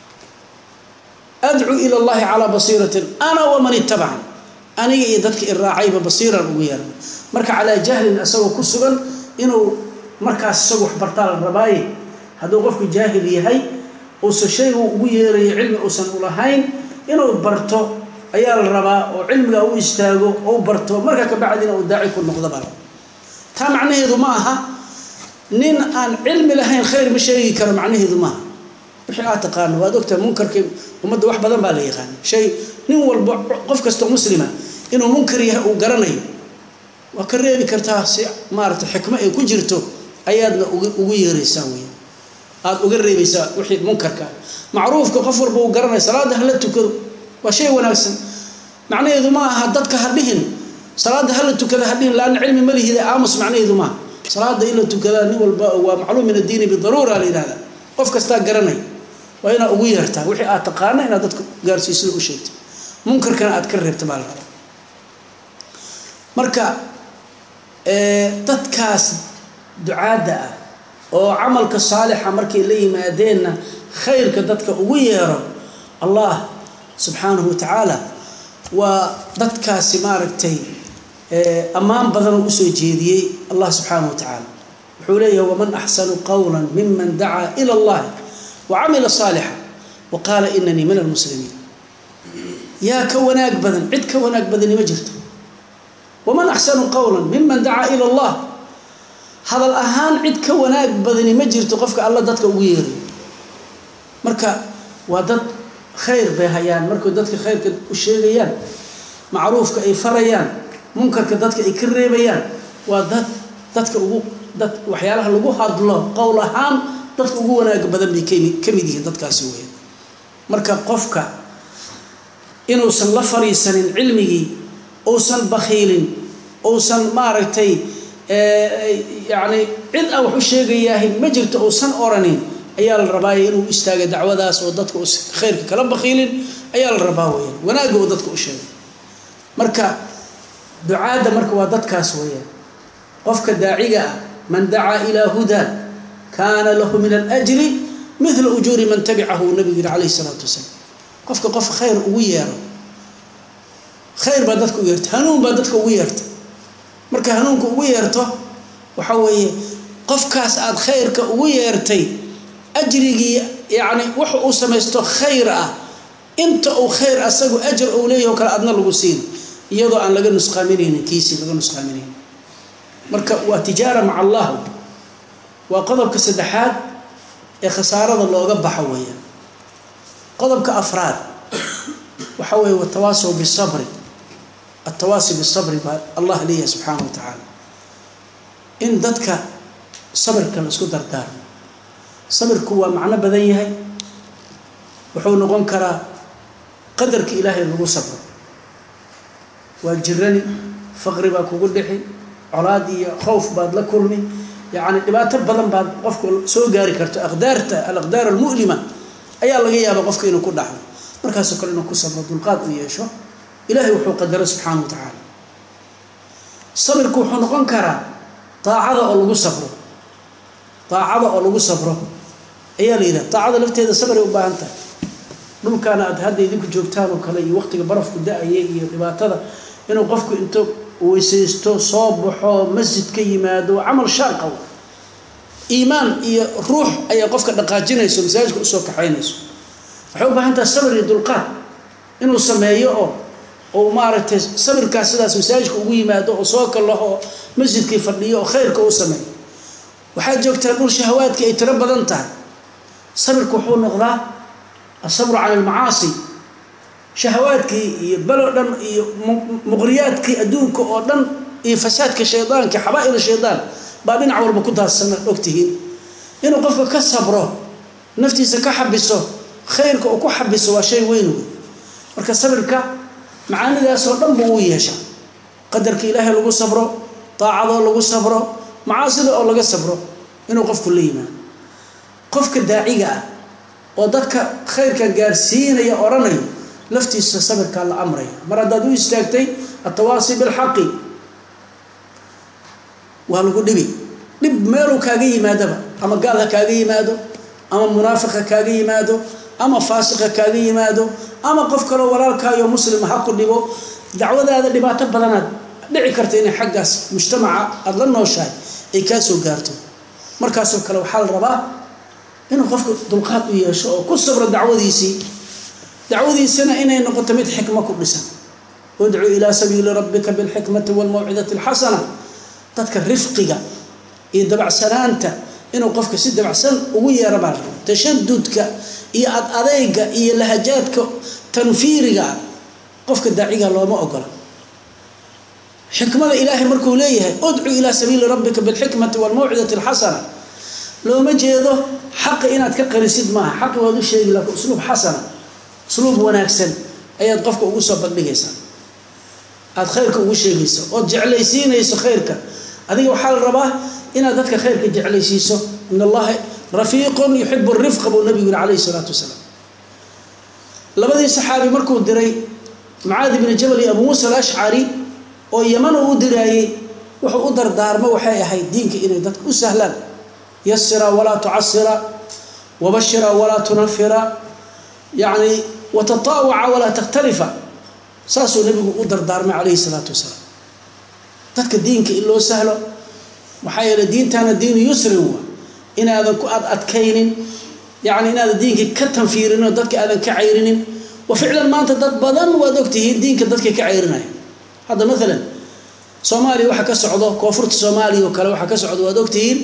Speaker 2: adcuu ila allahi calaa basiiratin ana waman itabacani aniga iyo dadka i raacayba basiiran ugu yeeran marka calaa jahlin isagoo ku sugan inuu markaas isagu wax bartaa la rabaaye hadduu qofku jaahil yahay uusan shaygu ugu yeerayo cilmi uusan ulahayn inuu barto ayaa la rabaa oo cilmiga u istaago ou barto marka kabacdina uu daaci ku noqdo baa taa macnaheedu ma aha nin aan cilmi lahayn khayr ma sheegi karo macnaheedu maaha wixii aad taqaano waad ogtahay munkarkii ummadda wax badan baa la yaqaana shay nin walba qof kastoo muslima inuu munkar yahay uu garanayo waa ka reebi kartaa si maarata xikmo ay ku jirto ayaadna ugu yeeraysaa wey aada uga reebaysaa wixii munkarka macruufka qof walba uu garanaya salaadda hala tukado waa shay wanaagsan macnaheedu ma aha dadka ha dhihin salaadda hala tukada ha dhihin laanna cilmi ma lihida aamus macnaheedu maaha salaada in la tukadaa nin walba waa macluum min addiini bidaruura la yihahda qof kastaa garanay waa inaad ugu yeertaa wixii aad taqaana inaad dadka gaarsiisada u sheegto munkarkana aad ka reebta baa la rabaa marka dadkaas ducaadda ah oo camalka saalixa markay la yimaadeenna khayrka dadka ugu yeero allah subxaanahu wa tacaala waa dadkaasi maaragtay ammaan badanoo usoo jeediyey allah subxaanahu wa tacaala wuxuu leeyahay waman axsanu qowla miman dacaa ila allahi wa camila saalixa wa qaala inanii min almuslimiin yaa ka wanaag badan cid ka wanaag badani ma jirto waman axsanu qowla miman dacaa ila allah hadal ahaan cid ka wanaag badani ma jirto qofka alla dadka ugu yeerayo marka waa dad khayr bay hayaan markay dadka khayrka u sheegayaan macruufka ay farayaan munkarka dadka ay ka reebayaan waa dad dadka ugu dad waxyaalaha lagu hadlo qowl ahaan dadka ugu wanaaga badan bay kami ka mid yihiin dadkaasi weya marka qofka inuusan la fariisanin cilmigii uusan bakhiilin uusan maaragtay yacni cid aan wax u sheegayaahay ma jirto uusan oranin ayaa la rabaaye inuu istaaga dacwadaas oo dadka u khayrka kala bakhiilin ayaa la rabaa weyaan wanaagga uu dadka u sheegay marka ducaadda marka waa dadkaas weeyaan qofka daaciga ah man dacaa ilaa hudaa kaana lahu min alajri midla ujuuri man tabicahu nabigu yihi calayhi isalaatu wasalaam qofka qof khayr ugu yeero khayr baa dadka ugu yeerta hanuun baa dadka ugu yeerta marka hanuunka ugu yeerto waxa weeye qofkaas aada khayrka ugu yeertay ajrigii yacni wuxa uu samaysto khayr ah inta uu khayr asagu ajar uu leeyahy o kale adna lagu siin iyadoo aan laga nusqaaminaynin kiisii laga nusqaaminaynin marka waa tijaara maca allah waa qodobka saddexaad ee khasaarada looga baxo weeyaan qodobka afraad waxa weeye watawaasow bisabri atawaasi bisabri baa allah leeyahay subxaana wa tacaala in dadka sabirka la isku dardaarmo sabirku waa macno badan yahay wuxuu noqon karaa qadarka ilaahay lagu sabro waa jirani faqri baa kugu dhixi colaad iyo khowf baad la kulmi yacni dhibaato badan baad qofku soo gaari karto aqdaarta alaqdaar almu'lima ayaa laga yaabaa qofka inuu ku dhaxlo markaasoo kale inuu ku sabro dulqaad u yeesho ilaahay wuxuu qadaro subxaana wa tacaala sabirku wuxuu noqon karaa daacada oo lagu sabro daacada oo lagu sabro ayaa la yidhaha daacada lafteeda sabray u baahan tahay dhulkaana aad hadda idinku joogtaan oo kale iyo waqtiga barafku da-aya iyo dhibaatada inuu qofku into weysaysto soo baxo masjid ka yimaado camal shaaqa iimaan iyo ruux ayaa qofka dhaqaajinayso masaajidka usoo kaxaynayso waxay u baahan tahay sabir iyo dulqaad inuu sameeyo oo oo maaragtay sabirkaas sidaas masaajidka ugu yimaado oo soo kalaho oo masjidkii fadhiyo oo khayrka u sameeyo waxaad joogtaan dhul shahawaadkii ay tiro badan tahay sabirku wuxuu noqdaa asabru cala almacaasi shahawaadkii iyo belo dhan iyo muqriyaadkii adduunka oo dhan iyo fasaadka shaydaanka xabaa-il shaydaan baa dhinac walba ku daadsan ogtihiin inuu qofka ka sabro naftiisa ka xabiso khayrka uu ku xabiso waa shay weyn wey marka sabirka macaanidaasoo dhan buu u yeeshaa qadarka ilaahay lagu sabro daacadoo lagu sabro macaasida oo laga sabro inuu qofku la yimaado qofka daaciga ah oo dadka khayrka gaarsiinaya odhanayo laftiisa sabirkaa la amraya mar haddaad u istaagtay atawaasi bilxaqi waa lagu dhibi dhib meeluu kaaga yimaadaba ama gaal ha kaaga yimaado ama munaafiq ha kaaga yimaado ama faasiq ha kaaga yimaado ama qof kaloo walaalkaayo muslima ha ku dhibo dacwadaada dhibaato badanaad dhici karta inay xaggaas mujtamaca aada la nooshahay ay kaa soo gaarto markaasoo kale waxaa la rabaa inuu qofka dulqaad u yeesho oo ku sabro dacwadiisii dacwadiisana inay noqoto mid xikmo ku dhisan udcu ilaa sabiili rabbika bilxikmati walmawcidati alxasana dadka rifqiga iyo dabacsanaanta inuu qofka si dabacsan ugu yeero baa raba tashadudka iyo ad adeyga iyo lahajaadka tanfiiriga ah qofka daaciga looma ogola xikmada ilaahay markuu leeyahay udcu ilaa sabiili rabbika bilxikmati walmawcidati alxasana looma jeedo xaqa inaad ka qarisid maaha xaqi waad u sheegi laakiin usluub xasana usluub wanaagsan ayaad qofka ugu soo bandhigaysaa aada khayrka ugu sheegayso ood jeclaysiinayso khayrka adiga waxaa la rabaa inaad dadka khayrka jeclaysiiso in allaha rafiiqun yuxibu rifqa buu nabigu yihi calayhi isalaatu wasalaam labadii saxaabi markuu diray mucaadi bni jabal iyo abu muusa alashcari oo yaman uu u diraayey wuxuu u dardaarmo waxay ahayd diinka inay dadka u sahlaan yasira walaa tucasira wabashira walaa tunafira yacni watataawaca walaa takhtalifa saasuu nabigu u dardaarmay calayhi salaatu wasalaam dadka diinka in loo sahlo maxaa yeele diintaana diinu yusrin wa inaadan ku ad adkaynin yacni inaadan diinka ka tanfiirinin oo dadka aadan ka cayrinin wa ficlan maanta dad badan waad ogtihiin diinka dadka ka cayrinaya hadda maalan soomaaliya waxa ka socdo koonfurta soomaaliya oo kale waxaa ka socdo waad ogtihiin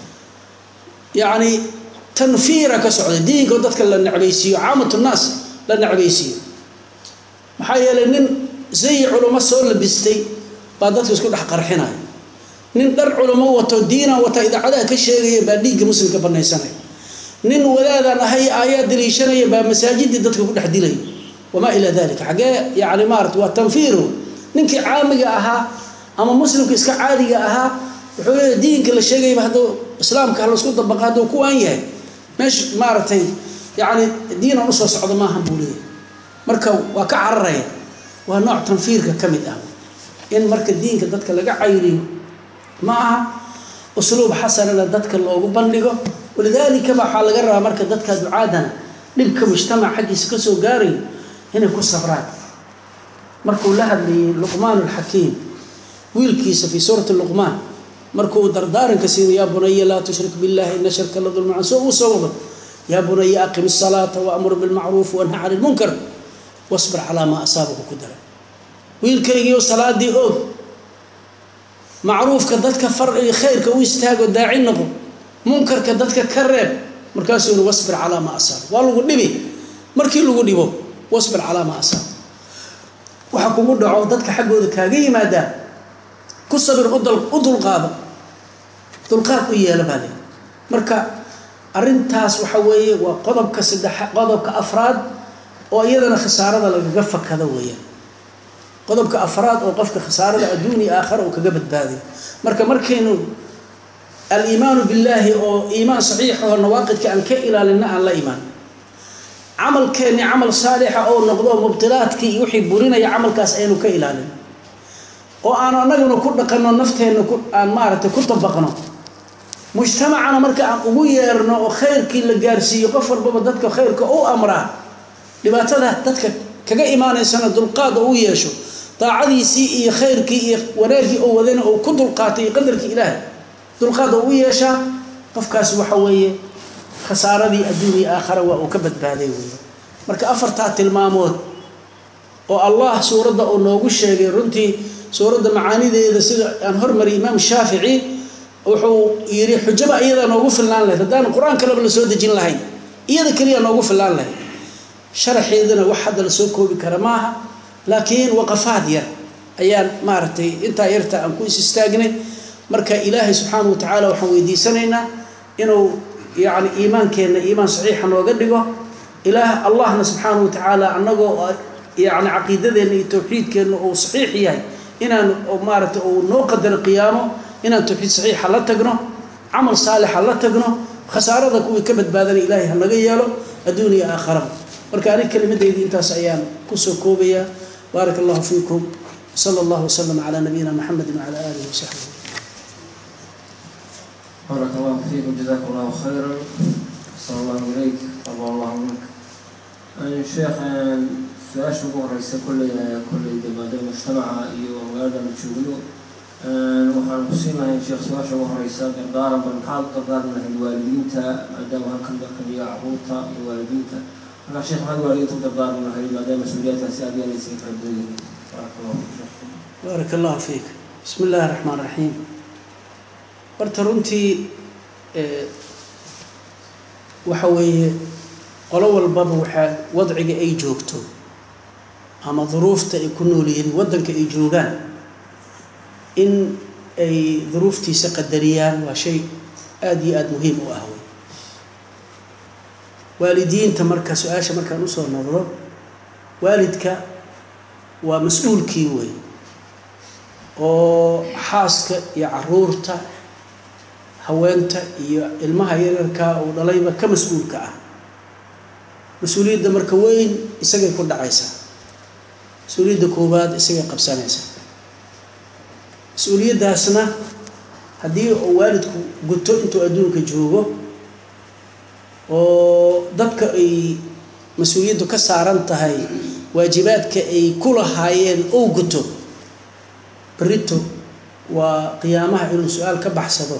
Speaker 2: yacni tanfiira ka socda diinka oo dadka la necbaysiiyo caamatu nnaas la necbaysiiyo maxaa yeelay nin zayi culamo soo labistay baa dadka isku dhex qarxinaya nin dhar culamo wato diinaan wata idaacadaha ka sheegaya baa dhiigga muslimka banaysanaya nin wadaadaan ahay aayaa daliishanaya baa masaajidii dadka ku dhex dilaya wamaa ilaa dalika xaggee yani maarata waa tanfiiru ninkii caamiga ahaa ama muslimka iska caadiga ahaa wuxuu leeya diinka la sheegayaba hadduu islaamka halaisku dabaqa hadduu kuwaan yahay meesha maaragtay yani diinan usoo socdo maahan buu leeyahy marka waa ka cararaya waa nooc tanfiirka ka mid ah in marka diinka dadka laga cayriyo ma aha usluub xasanana dadka loogu bandhigo walidaalika ba waxaa laga rabaa marka dadka ducaadana dhibka mujtamac xaggiisa kasoo gaarayo inay ku sabraan markuu la hadlayay luqmaan alxakiim wiilkiisa fii suurati luqmaan markuu dardaaranka siiyo yaa bunaya laa tushrik billahi ina shirka la dulmacan soo uu soo wado yaa bunaya aqim الsalaata waamur bilmacruuf wanha can lmunkar wasbir calaa maa asaabaku ku dara wiilkaygiio salaadii oog macruufka dadka far iyo khayrka u istaago daaci noqo munkarka dadka ka reeb markaasuu yihi wasbir calaa maa asaaba waa lagu dhibi markii lagu dhibo wasbir calaa maa asaaba waxa kugu dhaco dadka xaggooda kaaga yimaadaa ku sabir u dulqaado dulqaad u yeela baa leey marka arrintaas waxa weeye waa qodobka saddex qodobka afraad oo iyadana khasaarada lagaga fakado weeyaan qodobka afraad oo qofka khasaarada adduun iyo aakhara uu kaga badbaadayo marka markaynu aliimaanu billaahi oo iimaan saxiixaho nawaaqidka aan ka ilaalinna aan la imaan camalkeenni camal saalixa oo noqdo mubtilaadkii iyo wixii burinaya camalkaas aynu ka ilaalin oo aanu annaguna ku dhaqanno nafteenna ku aan maaragtay ku dabaqno mujtamacana marka aan ugu yeerno oo khayrkii la gaarsiiyo qof walbaba dadka khayrka u amraa dhibaatada dadka kaga imaanaysana dulqaad oo u yeesho daacadiisii iyo khayrkii iyo wanaaggii oo wadana oo ku dulqaatay iyo qadarkii ilaahay dulqaad oo u yeeshaa qofkaasi waxa weeye khasaaradii adduun iyo aakhara waa uu ka badbaaday weeye marka afartaa tilmaamood oo allah suuradda uu noogu sheegay runtii suuradda macaanideeda sida aan hormariyay imaam shaafici wuxuu yidhi xujaba iyadaa noogu filnaan lahayd haddaan qur-aan kaleba la soo dejin lahayn iyada keliya noogu filnaan lahayd sharaxeedana wax hadda la soo koobi kara maaha laakiin waqafaad yar ayaan maaragtay intaa yarta aan ku is istaagnay marka ilaahay subxaanahu watacaala waxaan weydiisanaynaa inuu yacni iimaankeenna iimaan saxiixa nooga dhigo ilaah allahna subxaanahu watacaala annagoo yacni caqiidadeenna iyo towxiidkeenna uu saxiix yahay inaan maaragtay uu noo qadaro qiyaamo inaan towxiid saxiixa la tagno camal saalixa la tagno khasaarada kuwii ka badbaadanay ilaahay ha naga yeelo adduun iyo aakharaba marka anig kelimadaydi intaas ayaan kusoo koobayaa baarak allahu fiikum sala allahu wasalam calaa nabiyina maxamedi wacala aalihi wasaxbihi
Speaker 3: بارك الله فيكم جزاكم الله خيرا أحسن الله إليك طبع الله منك الشيخ su-aasha ugu horeysa kolley kolley de maadaama mujtamaca iyo magaalada la joogno waxaan kusiin lahayn sheekh su-aasha ugu horeysa dardaaran bal maxaad u dardaaran lahayd waalidiinta maadaama halkan dadkan iyo caruurta iyo waalidiinta markaa sheekh maxaad waalidiinta u dardaaran lahayd maadaama mas-uuliyaadkaasi aad yeelaysa kala badan yihiin baarak allahu sheekh
Speaker 2: baarak allahu fiik bismi illaahi raxmaan raxiim horta runtii waxa weeye qolo walbaba waxaa wadciga ay joogto ama duruufta ay ku nool yihiin waddanka ay joogaan in ay duruuftiisa qadariyaan waa shay aada iyo aada muhiim u ah wey waalidiinta marka su-aasha markaan usoo noqdo waalidka waa mas-uulkii wey oo xaaska iyo caruurta haweenta iyo ilmaha yaryarkaa uu dhalayba ka mas-uulka ah mas-uuliyadda marka weyn isagay ku dhacaysaa mas-uuliyadda koowaad isagay qabsanaysaa mas-uuliyaddaasna haddii uu waalidku guto intuu adduunka joogo oo dadka ay mas-uuliyaddu ka saaran tahay waajibaadka ay ku lahaayeen ou guto berito waa qiyaamaha inuu su-aal ka baxsado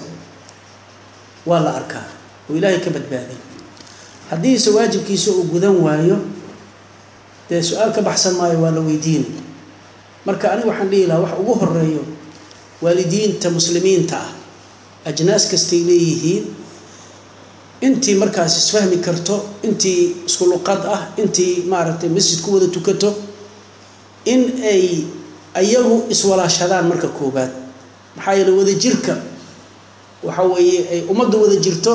Speaker 2: waa la arkaa oo ilaahay ka badbaaday haddiise waajibkiisa uu gudan waayo dee su-aal ka baxsan maayo waa la weydiinay marka aniga waxaan dhihi lahaa wax ugu horeeyo waalidiinta muslimiinta ah ajnaas kastay leeyihiin intii markaas isfahmi karto intii isku luqad ah intii maaragtay masjid ku wada tukato in ay ayagu iswalaashadaan marka koobaad maxaa yeele wada jirka waxa weeye ay ummadda wada jirto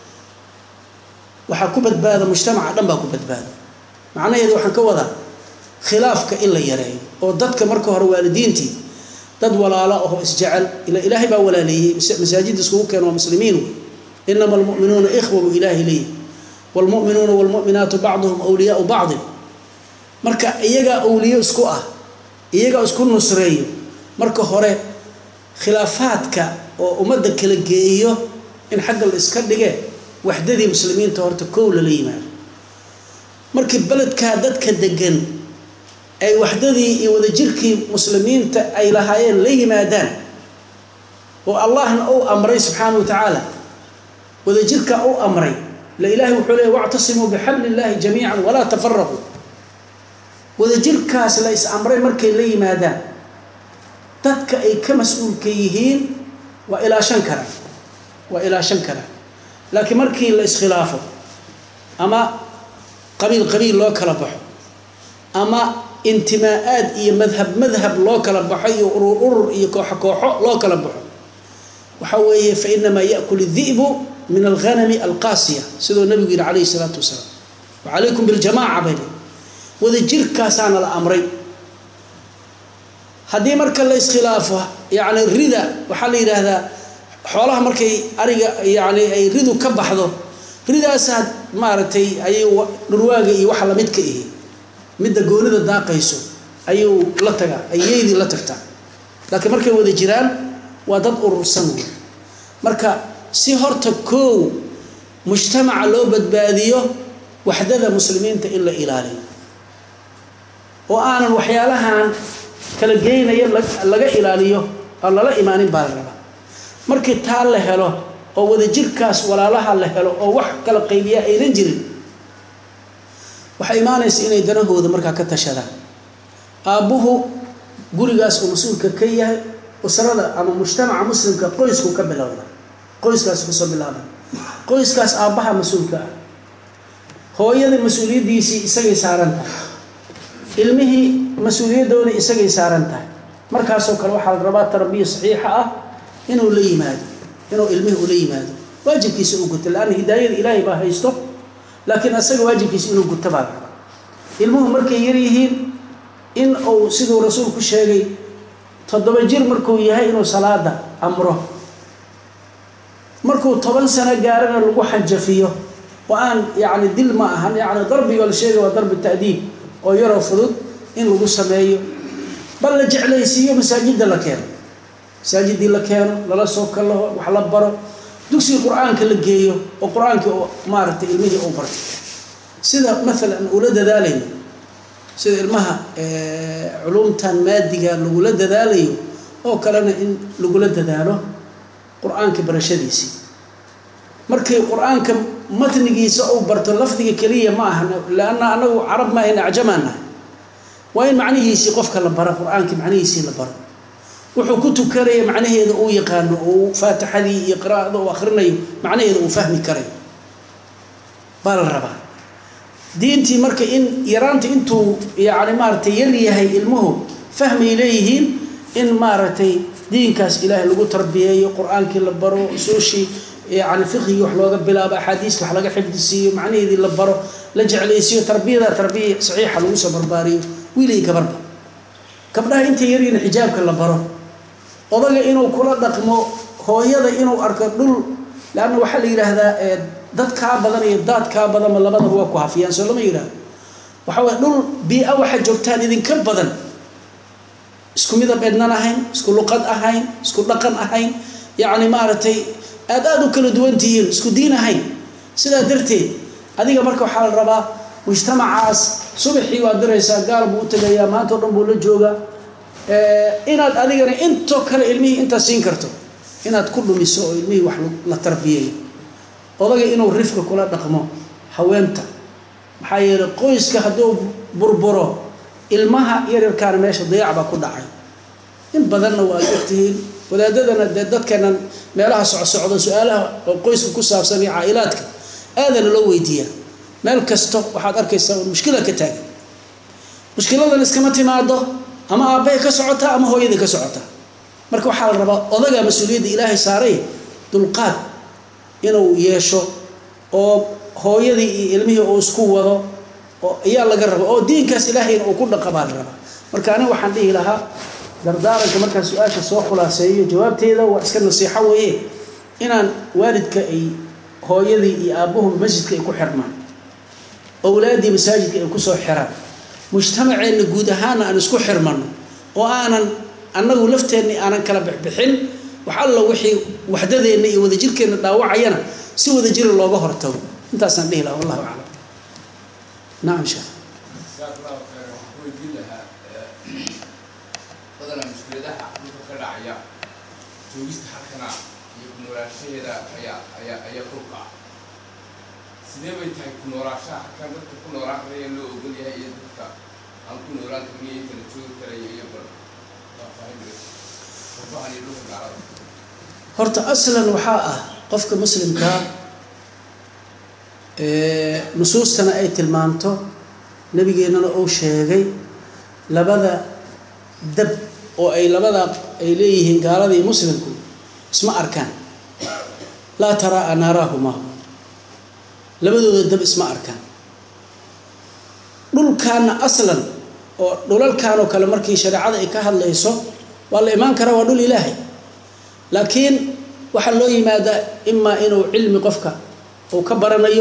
Speaker 2: waxaa ku badbaada mujtamaca dhan baa ku badbaada macnaheedu waxaan ka wadaa khilaafka in la yareeyo oo dadka marka hore waalidiintii dad walaalo ahoo isjecel ila ilaahay baa walaaleeyey masaajidda iskugu keeno waa muslimiin wey inama almu'minuuna ikhwa buu ilaahay leeyahy waalmu'minuuna waalmu'minaatu bacduhum awliyaau bacdin marka iyagaa awliyo isku ah iyagaa isku nusreeyo marka hore khilaafaadka oo ummadda kala geeyo in xagga la iska dhige waxdadii muslimiinta horta kow lala yimaado markii beledkaa dadka degan ay waxdadii iyo wadajirkii muslimiinta ay lahaayeen la yimaadaan oo allahna uu amray subxaana wa tacaala wadajirkaa u amray la ilaahay wuxuu leeyay wactasimuu bixabli illaahi jamiican walaa tafaraquu wadajirkaas la is amray markay la yimaadaan dadka ay ka mas-uulka yihiin waa ilaashan karaan waa ilaashan karaan laakiin markii la iskhilaafo ama qabiil qabiil loo kala baxo ama intimaa-aad iyo madhab madhab loo kala baxo iyo urur urur iyo kooxo kooxo loo kala baxo waxaa weeye fa inamaa yaakul idi'bu min alghanami alqaasiya siduu nabigu yihi calayhi isalaatu wasalaam wa calaykum biljamaaca bay wadajirkaasaana la amray haddii marka la iskhilaafo yacni rida waxaa la yidhaahdaa xoolaha markay ariga yacni ay ridu ka baxdo ridaasaa maaragtay ayuu dhurwaaga iyo waxa lamid ka ihi midda goonida daaqayso ayuu la tagaa ayeydii la tagtaa laakiin markay wada jiraan waa dad urursan wey marka si horta koow mujtamaca loo badbaadiyo waxdada muslimiinta in la ilaaliyo oo aanan waxyaalahan kala geynaya laga ilaaliyo aan lala imaanin baa la rabaa markii taa la helo oo wadajirkaas walaalaha la helo oo wax kala qaybiya aynan jirin waxay imaanaysa inay danahooda markaa ka tashadaan aabbuhu gurigaas uu mas-uulka ka yahay usrada ama mujtamaca muslimka qoysku ka bilowda qoyskaas kasoo bilaaba qoyskaas aabbaha mas-uulka ah hooyada mas-uuliyaddiisii isagay saaran tahay ilmihii mas-uuliyaddoodii isagay saaran tahay markaasoo kale waxaa la rabaa tarbiya saxiixa ah inuu la yimaado inuu ilmihii ula yimaado waajibkiisa uu guto laanna hidaayada ilaahay baa haysto laakiin asaga waajibkiisa inuu guto baa la rabaa ilmuhu markay yar yihiin in uu siduu rasuulku sheegay toddoba jir markuu yahay inuu salaada amro markuu toban sano gaarana lagu xanjafiyo oo aan yacni dil ma ahan yacni darbiga la sheegay waa darbi ta'diib oo yaroo fudud in lagu sameeyo bal la jeclaysiiyo masaajidda la keeno masaajiddii la keeno lala soo kallaho wax la baro dugsiga qur-aanka la geeyo oo qur-aankii oo maaragtay ilmihii uu barto sida maalan ula dadaalayno sida ilmaha culumtan maadiga lagula dadaalayo oo kalena in lagula dadaalo qur-aanka barashadiisii markii qur-aanka matnigiisa uu barto lafdiga keliya ma aha leanna anagu carab ma ayna acjamaan nahay waa in macnihiisii qofka la baro qur-aankii macnihiisii la baro wuxuu ku tukanaya macnaheeda uu yaqaano uu faatixadii iyo qiraa'ada uu akhrinayo macnaheeda uu fahmi karayo baa la rabaa diintii marka in yaraanta intuu yacni maaragtay yar yahay ilmuhu fahmay leeyihiin in maaragtay diinkaas ilaahay lagu tarbiyeeyo qur-aankii la baro usuushii yani fiqigii wax looga bilaabo axaadiista wax laga xifdisiiyo macnaheedii la baro la jeclaysiiyo tarbiyada tarbiya saxiixa lagu soo barbaariyo wiilii gabarba gabdhaha intay yaryiin xijaabka la baro odaga inuu kula dhaqmo hooyada inuu arko dhul leanna waxaa la yidhaahdaa dad kaa badan iyo daad kaa badanba labadaba waa ku hafiyaan soo lama yidhahdo waxa waye dhul bii-a waxaa joogtaan idinka badan isku midab ednan ahayn isku luqad ahayn isku dhaqan ahayn yacni maaragtay aad aada u kala duwan tihiin isku diin ahayn sidaa darteed adiga marka waxaa la rabaa mujtamacaas subaxii waad diraysaa gaal buu u tegayaa maanta o dhan buu la joogaa inaad adigana intoo kale ilmihii intaad siin karto inaad ku dhumiso oo ilmihii wax la tarbiyeeyo odaga inuu rifka kula dhaqmo haweenta maxaa yeelay qoyska hadduu burburo ilmaha yaryarkaana meesha dayac baa ku dhacay in badanna waad ogtihiin wadaadadana dee dadkeenan meelaha socsocdo su-aalaha oo qoyska ku saabsan iyo caa-ilaadka aadana loo weydiiyaa meel kasto waxaad arkaysaa un mushkila ka taagan mushkiladan iskama timaado ama aabbahay ka socotaa ama hooyadii ka socotaa marka waxaa la rabaa odaga mas-uuliyadda ilaahay saaray dulqaad inuu yeesho oo hooyadii iyo ilmihii uu isku wado oo ayaa laga raba oo diinkaas ilaahayna uu ku dhaqa baa la rabaa marka aniga waxaan dhihi lahaa dardaaranka markaa su-aasha soo khulaaseeyo jawaabteeda waa iska nasiixo weeye inaan waalidka ay hooyadii iyo aabbuhu masjidka ay ku xirmaan owlaaddii masaajidka ay kusoo xiraan mujtamaceenna guud ahaana aan isku xirmano oo aanan annagu lafteenni aanan kala bixbixin wax alla wixii waxdadeenna iyo wadajirkeenna dhaawacayana si wadajira looga hortago intaasaan dhihi lahaa wallahu aclam nacam sheekh
Speaker 4: badana mushkiladaha dhulka ka dhacaya joogista halkana iyo kunoolaanshaheeda ayaa ayaa ayaa dhulka ah sidee bay tahay kunoolaashaha halkan dadka ku noolaan karaya loo ogol yahay iyo dadka aan ku noolaan karin iyo kala joogi karaya iyo bal faahfaahin iyo dhulka gaalada
Speaker 2: horta aslan waxaa ah qofka muslimkaa nusuustana ay tilmaamto nabigeennana uu sheegay labada dab oo ay labada ay leeyihiin gaalada iyo muslimku isma arkaan laa taraa naaraahuma labadooda dab isma arkaan dhulkaana aslan oo dhulalkan oo kale markii shareecada ay ka hadlayso waa la imaan karaa waa dhul ilaahay laakiin waxaa loo yimaadaa imaa inuu cilmi qofka uu ka baranayo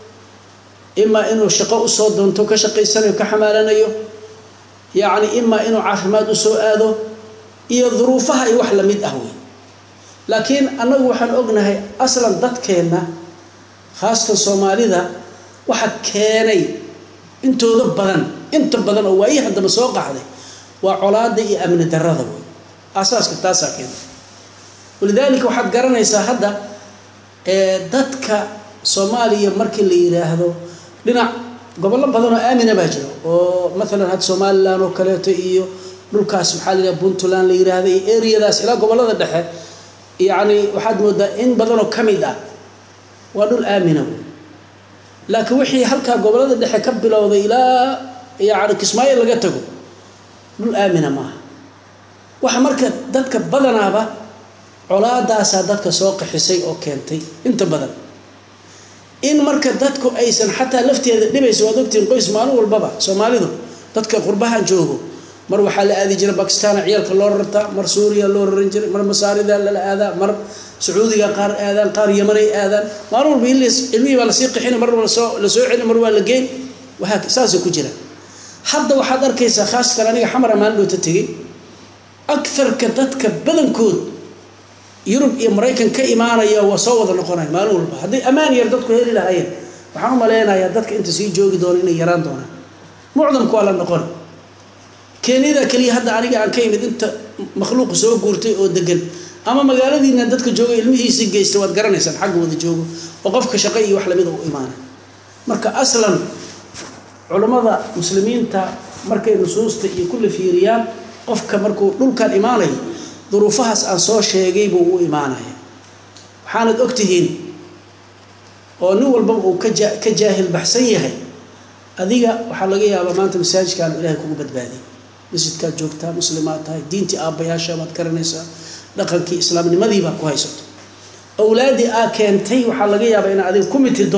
Speaker 2: imaa inuu shaqo usoo doonto ka shaqaysanayo ka xamaalanayo yacni imaa inuu caafimaad usoo aado iyo duruufaha iyo wax lamid ah wey laakiin annagu waxaan ognahay aslan dadkeenna khaasatan soomaalida waxa keenay intooda badan inta badan oo waayii haddaba soo qaxday waa colaada iyo amni darada wey asaaska taasaa keentay walidaalika waxaad garanaysaa hadda dadka soomaaliya markii la yidhaahdo dhinac gobollo badan oo aamina baa jira oo maalan hadda somalilan oo kaleeto iyo dhulkaas maxaa la yidhaha puntland la yidhaahda iyo areadaas ilaa gobollada dhexe yacni waxaad moodaa in badanoo ka mid ah waa dhul aamina wey laakiin wixii halkaa gobollada dhexe ka bilowday ilaa yacni kismaayo laga tago dhul aamina maaha waxa marka dadka badanaaba colaadaasaa dadka soo qaxisay oo keentay inta badan in marka dadku aysan xataa lafteeda dhibaysa waad ogtihiin qoys maalin walbaba soomaalidu dadka qurbahan joogo mar waxaa la aadi jiray bakistan ciyaalka loo rartaa mar suuriya loo raran jiray mar masaarida lala aadaa mar sacuudiga qaar aadaan qaar yamanay aadaan maalin walba ilmihii baa lasii qixina mar lasoo la soo celin mar waa la geyn waaa saasay ku jira hadda waxaad arkaysaa khaasatan aniga xamara maalin dhoota tegey agarka dadka badankood yurub iyo maraykan ka imaanaya waa soo wada noqonaya maalin walba hadday ammaan yar dadku heli lahaayeen waxaan u malaynayaa dadka inta sii joogi doona inay yaraan doonaan mucdamku waa la noqon keenyada keliya hadda aniga aan ka imid inta makhluuqa soo guurtay oo degan ama magaaladiina dadka jooga ilmihiisii geysta waad garanaysaan xagga wada joogo oo qofka shaqo iyo wax lamida u imaanay marka aslan culammada muslimiinta markay nusuusta iyo kulli fiiriyaan qofka markuu dhulkan imaanayo duruufahaas aan soo sheegay buu u imaanaya waxaanad ogtihiin oo nin walbaba uu kaja ka jaahil baxsan yahay adiga waxaa laga yaabaa maanta masaajidkaan ilahay kugu badbaadiyay masjidkaad joogtaa muslimaad tahay diintii aabbayaasha baad garanaysaa dhaqankii islaamnimadii baa ku haysato awlaaddii aa keentay waxaa laga yaabaa inaad adiga ku mitido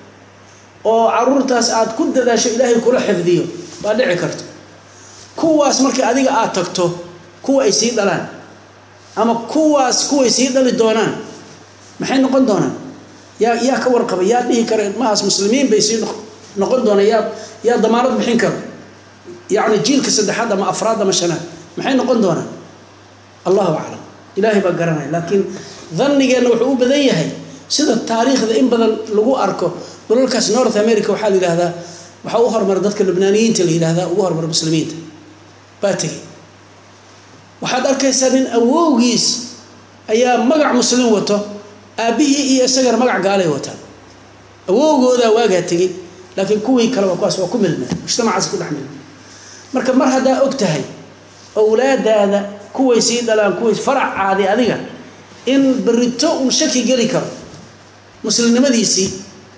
Speaker 2: oo caruurtaas aad ku dadaasho ilaahay kula xifdiyo waa dhici karto kuwaas markii adiga aad tagto kuwa ay sii dhalaan ama kuwaas kuway sii dhali doonaan maxay noqon doonaan yaa yaa ka warqaba yaa dhihi kara ilmahaas muslimiin bay sii noqon doonaan yaa yaa damaanad bixin karo yacni jiilka saddexaad ama afraad ama shanaad maxay noqon doonaan allahu aclam ilaahay baa garanaya laakiin dannigeenna wuxuu u badan yahay sida taariikhda in badan lagu arko dhulalkaas north america waxaa la yidhahdaa waxaa u hormara dadka lubnaaniyiinta la yidhahdaa ugu hormara muslimiinta baa tegey waxaad arkaysaa nin awowgiis ayaa magac muslim wato aabbihii iyo isagana magac gaalay wataan awowgoodaa waagaa tegey laakiin kuwii kale waa kuwaas waa ku milmeen mujtamacaas ku dhex milmeen marka mar haddaa og tahay awlaadaada kuway sii dhalaan kuway faracaadi adiga in berito uu shaki geli karo muslimnimadiisii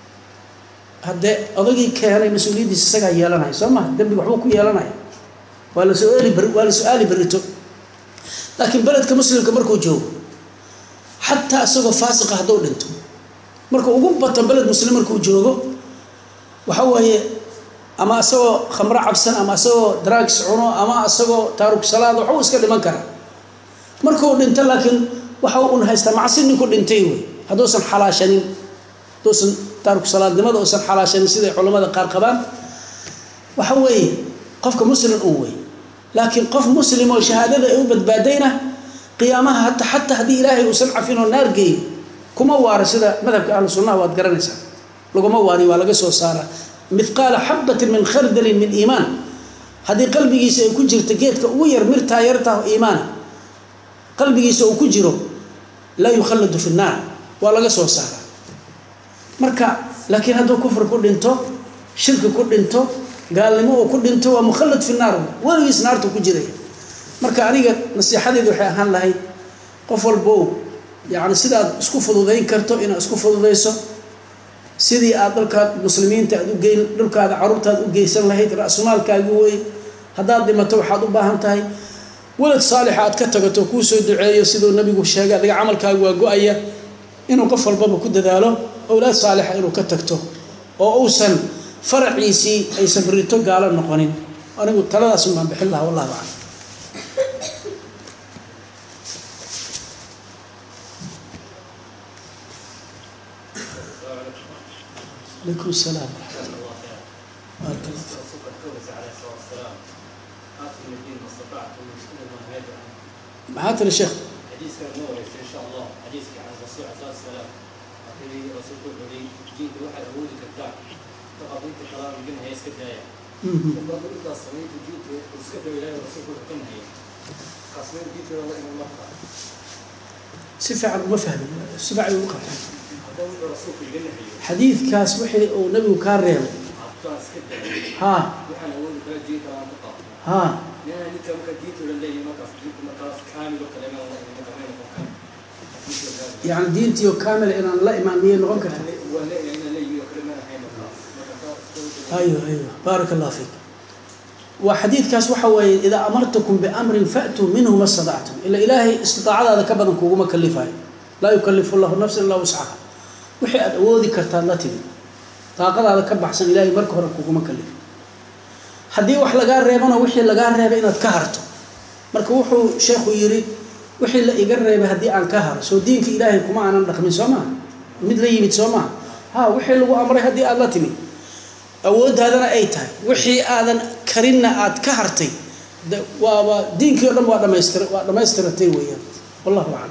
Speaker 2: haddee odagii keenay mas-uuliyaddiisa isagaa yeelanaya soo maha dembiga waxbuu ku yeelanaya waa la su-aali waa la su-aali berito laakiin beledka muslimka markuu joogo xataa isagoo faasiqa hadduu dhinto markuu ugu bato beled muslim markuu joogo waxa weeye ama isagoo khamro cabsan ama isagoo drugs cuno ama isagoo taaruk salaad waxbuu iska dhiman karaa markuu dhinto laakiin waxa un haystaa macsi ninku dhintay wey hadduusan xalaashanin hadduusan taaruk salaadnimada uusan xalaashanin siday culammada qaar qabaan waxa weeye qofka muslim un wey laakiin qof muslim oo shahaadada ay u badbaadayna qiyaamaha hata xataa haddii ilaahay uusan cafin oo naar geeyo kuma waara sida madhabka ahlu sunnaha waad garanaysaa laguma waari waa laga soo saaraa mithqaala xabatin min khardalin min iimaan haddii qalbigiisa ay ku jirto geedka ugu yar mirtaa yartaa iimaana qalbigiisa uu ku jiro laa yukhalladu fi nnaar waa laga soo saaraa marka laakiin hadduu kufri ku dhinto shirki ku dhinto gaalnimo uu ku dhinto waa mukhallad fi naar weligiis naarta ku jiraya marka aniga nasiixadeedu waxay ahaan lahayd qof walbow yacni sidaad isku fududayn karto inaad isku fududayso sidii aad dhulkaad muslimiinta aad ugeyn dhulkaada caruurtaad u geysan lahayd ra-sumaalkaagi wey haddaad dhimato waxaad u baahan tahay walad saalixa aad ka tagato kuu soo duceeyo siduu nabigu sheegay adiga camalkaagu waa go-aya inuu qof walbaba ku dadaalo owlaad saalixa inuu ka tagto oo uusan faraciisii aysan berito gaalo noqonin anigu taladaas baan bixin lahaa wallahu aclam عليكم السلام ورحمة الله بارك الله فيك.
Speaker 5: الرسول كويس عليه الصلاه والسلام اتوا من الدين ما استطعتم من سنه ما هاجر
Speaker 2: معاك يا شيخ
Speaker 5: حديث كان نور ان شاء الله حديث عن الرسول عليه الصلاه والسلام أخيري الرسول يقول لي جيت واحد اقول لك بتاع فقضيت كلام منها هي اسكت هي
Speaker 2: مهم.
Speaker 5: وقبل انت صليت وجيت وسكت الى الرسول يقول كم هي قسمين جيت والله من مكه
Speaker 2: si fiican uma fahmin si fiican ugu qabtay
Speaker 5: هذا الرسول في الجنه هي
Speaker 2: xadiidkaas wixii uu nabigu kaa reebay
Speaker 5: حتى اسكت
Speaker 2: haa
Speaker 5: waxaan awoodi kara jii kalaan ku qaata
Speaker 2: haa
Speaker 5: nin ninka marka diinta la leeyahay markaas diinta markaas kaamil oo kale ma la iman kara ma noqon kara
Speaker 2: yani diintii oo kaamila inaan la imaan miyay noqon karta
Speaker 5: waa leeyahay inaan leeyahay oo kale ma ahayn markaas marka taas
Speaker 2: ايوه ايوه بارك الله فيك وحديثكاس waxa weeye idaa amartukum biamrin fa'tuu minhu ma stadactum ila ilaahay istidaacadaada ka badan kuguma kalifayo laa yukallifu llahu nafsan ilaa wuscaha wixii aad awoodi kartaad la timi daaqadaada ka baxsan ilaahay marka hore kuguma kalifo haddii wax lagaa reebana wixii lagaa reebay inaad ka harto marka wuxuu sheekhu yidhi wixii la iga reebay haddii aan ka haro soo diinka ilaahay kuma aanan dhaqmin soo maha mid la yimid soo maha ha wixii lagu amray haddii aad la timi awooddaadana ay tahay wixii aadan karinna aad ka hartay de waa waa diinkii o dhan waa dhamaystir waa dhamaystiratay weeyaan wallahu aclam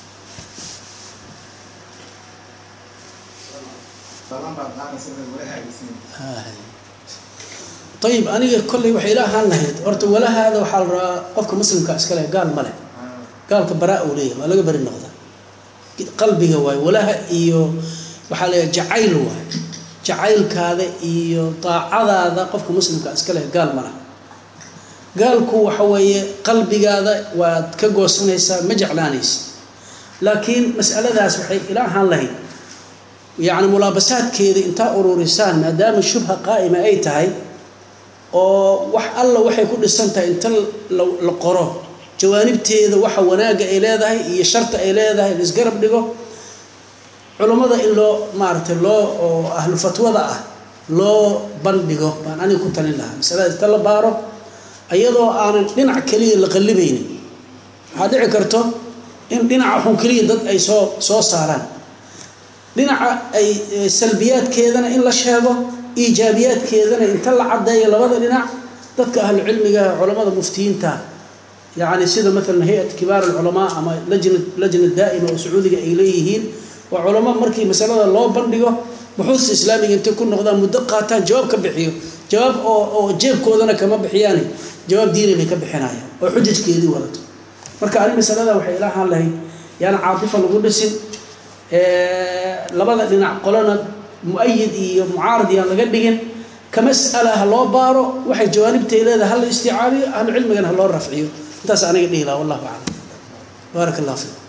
Speaker 2: ayib aniga kolley waxay ila ahaan lahayd horta walahaada waxaa la rabaa qofka muslimka iska leh gaal ma leh gaalka baraa uu leeyahay waa laga beri noqda qalbiga waaye walaha iyo waxaa leeyahay jacayl waaye jacaylkaada iyo daacadaada qofka muslimka iska leh gaal ma laha gaalku waxa weeye qalbigaada waad ka goosanaysaa ma jeclaanaysa laakiin mas'aladaas waxay ila ahaan lahayd yacni mulaabasaadkeeda intaa ururisaan maadaama shubha qaa'ima ay tahay oo wax alla waxay ku dhisan tahay inta la la qoro jawaanibteeda waxa wanaagga ay leedahay iyo sharta ay leedahay la isgarab dhigo culummada in loo maaragtay loo oo ahlu fatwada ah loo bandhigo baan aniga ku talin lahaa masalada inta la baaro iyadoo aanan dhinac keliya la qallibaynin waxaa dhici karto in dhinaca xun keliya dad ay soo soo saaraan dhinaca ay salbiyaadkeedana in la sheego iijaabiyaadkeedana inta la caddeeyo labada dhinac dadka ahlu cilmiga culammada muftiyiinta yacni sida maalan hay-at kibaar alculamaa ama lajna lajna daa'ima oo sacuudiga ay leeyihiin waa culamo markii masalada loo bandhigo buxuusta islaamiga intay ku noqdaan muddo qaataan jawaab ka bixiyo jawaab oo oo jeebkoodana kama bixiyaani jawaab diini bay ka bixinayaan oo xujajkeedii wadato marka ani masalada waxay ila ahaan lahayd yaana caatifa lagu dhisin labada dhinac qolana mu-ayid iyo mucaarad yaan laga dhigin ka mas'ala ha loo baaro waxay jawaanibtay leedahay ha la isticaabiyo ahlu cilmigana ha loo rafciyo intaas aniga dhihi laha wallahu aclam baaraka allah fiikum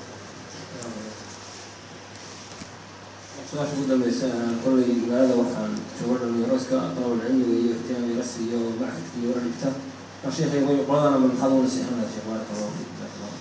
Speaker 3: su-aasha ugu dambeysa kolley magaalada waxaan jooga dhalinyarooska dalabul cilmiga iyo ihtiyaam ila siiyo maxadka iyo la dhigta mar sheekhay way qoladana ma maxaad ugu nasiixan lahaa sheekh baaraka allahu fiik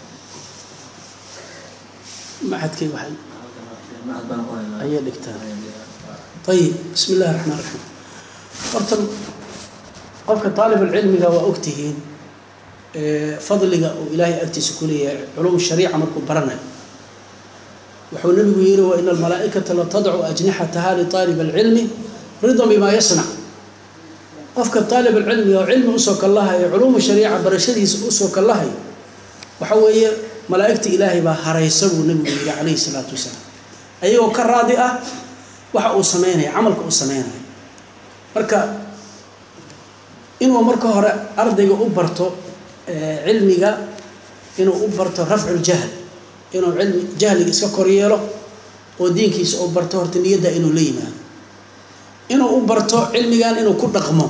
Speaker 2: maxadkay waxay
Speaker 3: maxad baan qoraynaa
Speaker 2: ayay dhigtaan ayib bismi illahi raxmaan raxiim horta qofka taalibulcilmiga waa ogtihiin fadliga uu ilaahay agtiisa ku leeyahay culum shariica markuu baranayo wuxuu nabigu yihi wa ina almalaa'ikata la tadcu ajnixataha litaalib alcilmi ridan bimaa yasnac qofka taalib alcilmiga oo cilmi usoo kallahayo culuumu shariica barashadiisa usoo kallahayo waxa weeye malaa'igta ilaahay baa haraysa buu nabigu yihi calayhi salaatu wasalaam ayagoo ka raadi ah waxa uu sameynaya camalka uu sameynayo marka inuu marka hore ardayga u barto cilmiga inuu u barto rafcu ljahl inuu cilmi jahliga iska koryeelo oo diinkiisa u barto horta niyadda inuu la yimaado inuu u barto cilmigan inuu ku dhaqmo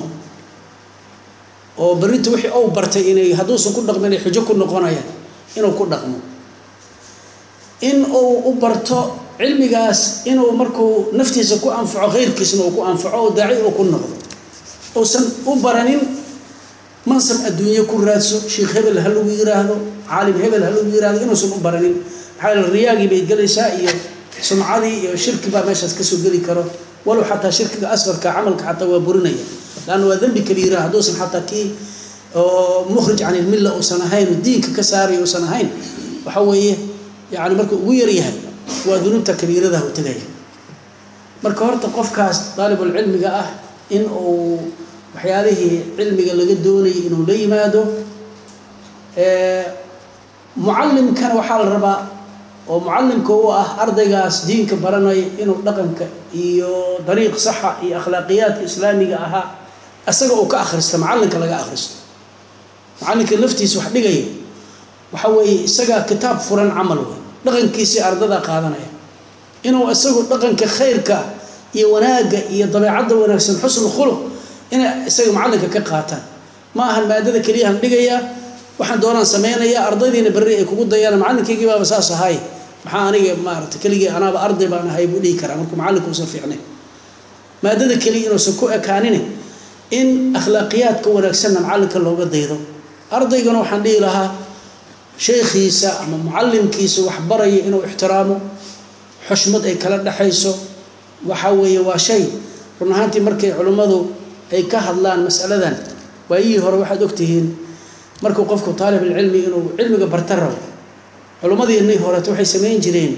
Speaker 2: oo berrinta wixii ou bartay inay hadduusan ku dhaqmin ay xujo ku noqonayaan inuu ku dhaqmo in uu u barto cilmigaas inuu markuu naftiisa ku anfaco khayrkiisna uu ku anfaco oo daaci uu ku noqdo uusan u baranin mansab adduunye ku raadso sheikh hebel ha lagu yiraahdo caalim hebel ha lagu yiraahdo inuusan u baranin maxaa yeele riyaagii bay gelaysaa iyo sumcadii iyo shirki baa meeshaas kasoo geli karo walow xataa shirkiga asqarka camalka xataa waa burinaya laanna waa dembi kabiira hadduusan xataa kii oo mukhrij can ilmilla uusan ahayn oo diinka ka saaraya uusan ahayn waxa weeye yani markuu ugu yaryahay waa dunuubta kabiiradaha u tegaya marka horta qofkaas daalibulcilmiga ah in uu waxyaalihii cilmiga laga doonayay inuu la yimaado mucallimkana waxaa la rabaa oo mucallimka u ah ardaygaas diinka baranaya inuu dhaqanka iyo dariiq saxa iyo akhlaaqiyaadka islaamiga ahaa isaga uu ka akhristo macallinka laga akhristo macallinka laftiisa wax dhigaya waxa weeye isagaa kitaab furan camal wey dhaqankiisii ardada qaadanaya inuu isagu dhaqanka khayrka iyo wanaagga iyo dabeecadda wanaagsan xusnu khuluq inay isaga macallinka ka qaataan ma ahan maadada keliyahan dhigayaa waxaan doonaan samaynayaa ardaydiina berri ay kugu dayaan macallinkaygii baaba saas ahay maxaa aniga maarata keligii anaaba arday baan ahay buu dhihi karaa markuu macallinku usan fiicnayn maadada keliya inuusan ku ekaanin in akhlaaqiyaadka wanaagsanna macallinka looga daydo ardaygana waxaan dhihi lahaa sheekhiisa ama mucallimkiisa wax baraya inuu ixtiraamo xushmad ay kala dhexayso waxa weeye waa shay run ahaantii markay culimmadu ay ka hadlaan masaladan waayihii hore waxaad ogtihiin markuu qofku taalibulcilmi inuu cilmiga barta rabo culimmadiinii horeeto waxay samayn jireen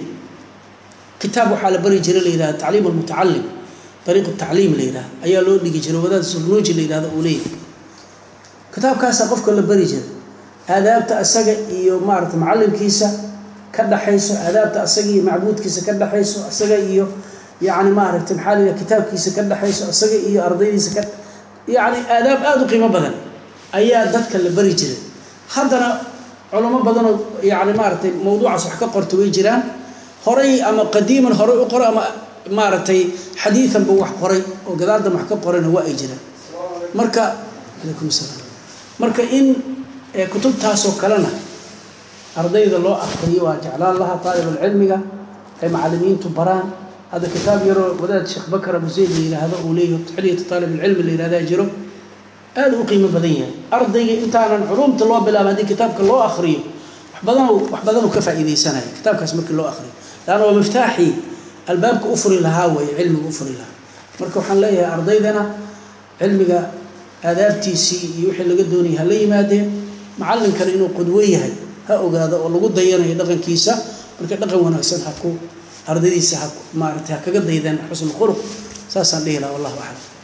Speaker 2: kitaab waxaa la bari jiray la yidhahda tacliim almutacalim dariiqu tacliim la yidhahda ayaa loo dhigi jiray wadaad surnuuji la yidhahda uu leeyahay kitaabkaasaa qofka la bari jiray aadaabta asaga iyo maarata macallimkiisa ka dhaxayso aadaabta asaga iyo macbuudkiisa ka dhaxayso asaga iyo yacni maaragtay maxaa la yidhaha kitaabkiisa ka dhaxayso asaga iyo ardaydiisa ka yacni aadaab aada u qiimo badan ayaa dadka la bari jiray haddana culamo badanoo yacni maaragtay mawduucaas wax ka qorta way jiraan horay ama qadiiman horay u qoray ama maaragtay xadiidanba wax qoray oo gadaaldan wax ka qorayna waa ay jiraan marka calaykum salaam marka in kutubtaasoo kalena ardayda loo akriyo waa jeclaan lahaa taalibulcilmiga ay macallimiintu baraan hadda kitaab yaroo wadaad sheekh bakar abu zayd la yidhaahdo uu leeyahay xiliyatu taalibulcilmi la yidhahdaa jiro aada u qiimo badan yahay ardayga intaanan culumta loo bilaaba haddii kitaabka loo akriyo wax badan wax badan uu ka faa'iidaysanaya kitaabkaas markii loo akriyo laanna waa miftaaxii albaabka u furi lahaa weeye cilmiga u furi lahaa marka waxaan leeyahay ardaydana cilmiga aadaabtiisii iyo wixii laga doonayay ha la yimaadeen macallinkana inuu qudwo yahay ha ogaado oo lagu dayanayo dhaqankiisa marka dhaqan wanaagsan ha ku ardaydiisa ha maaragtay ha kaga daydeen xusnu khuluq saasaan dhihi lahaa wallahu aclam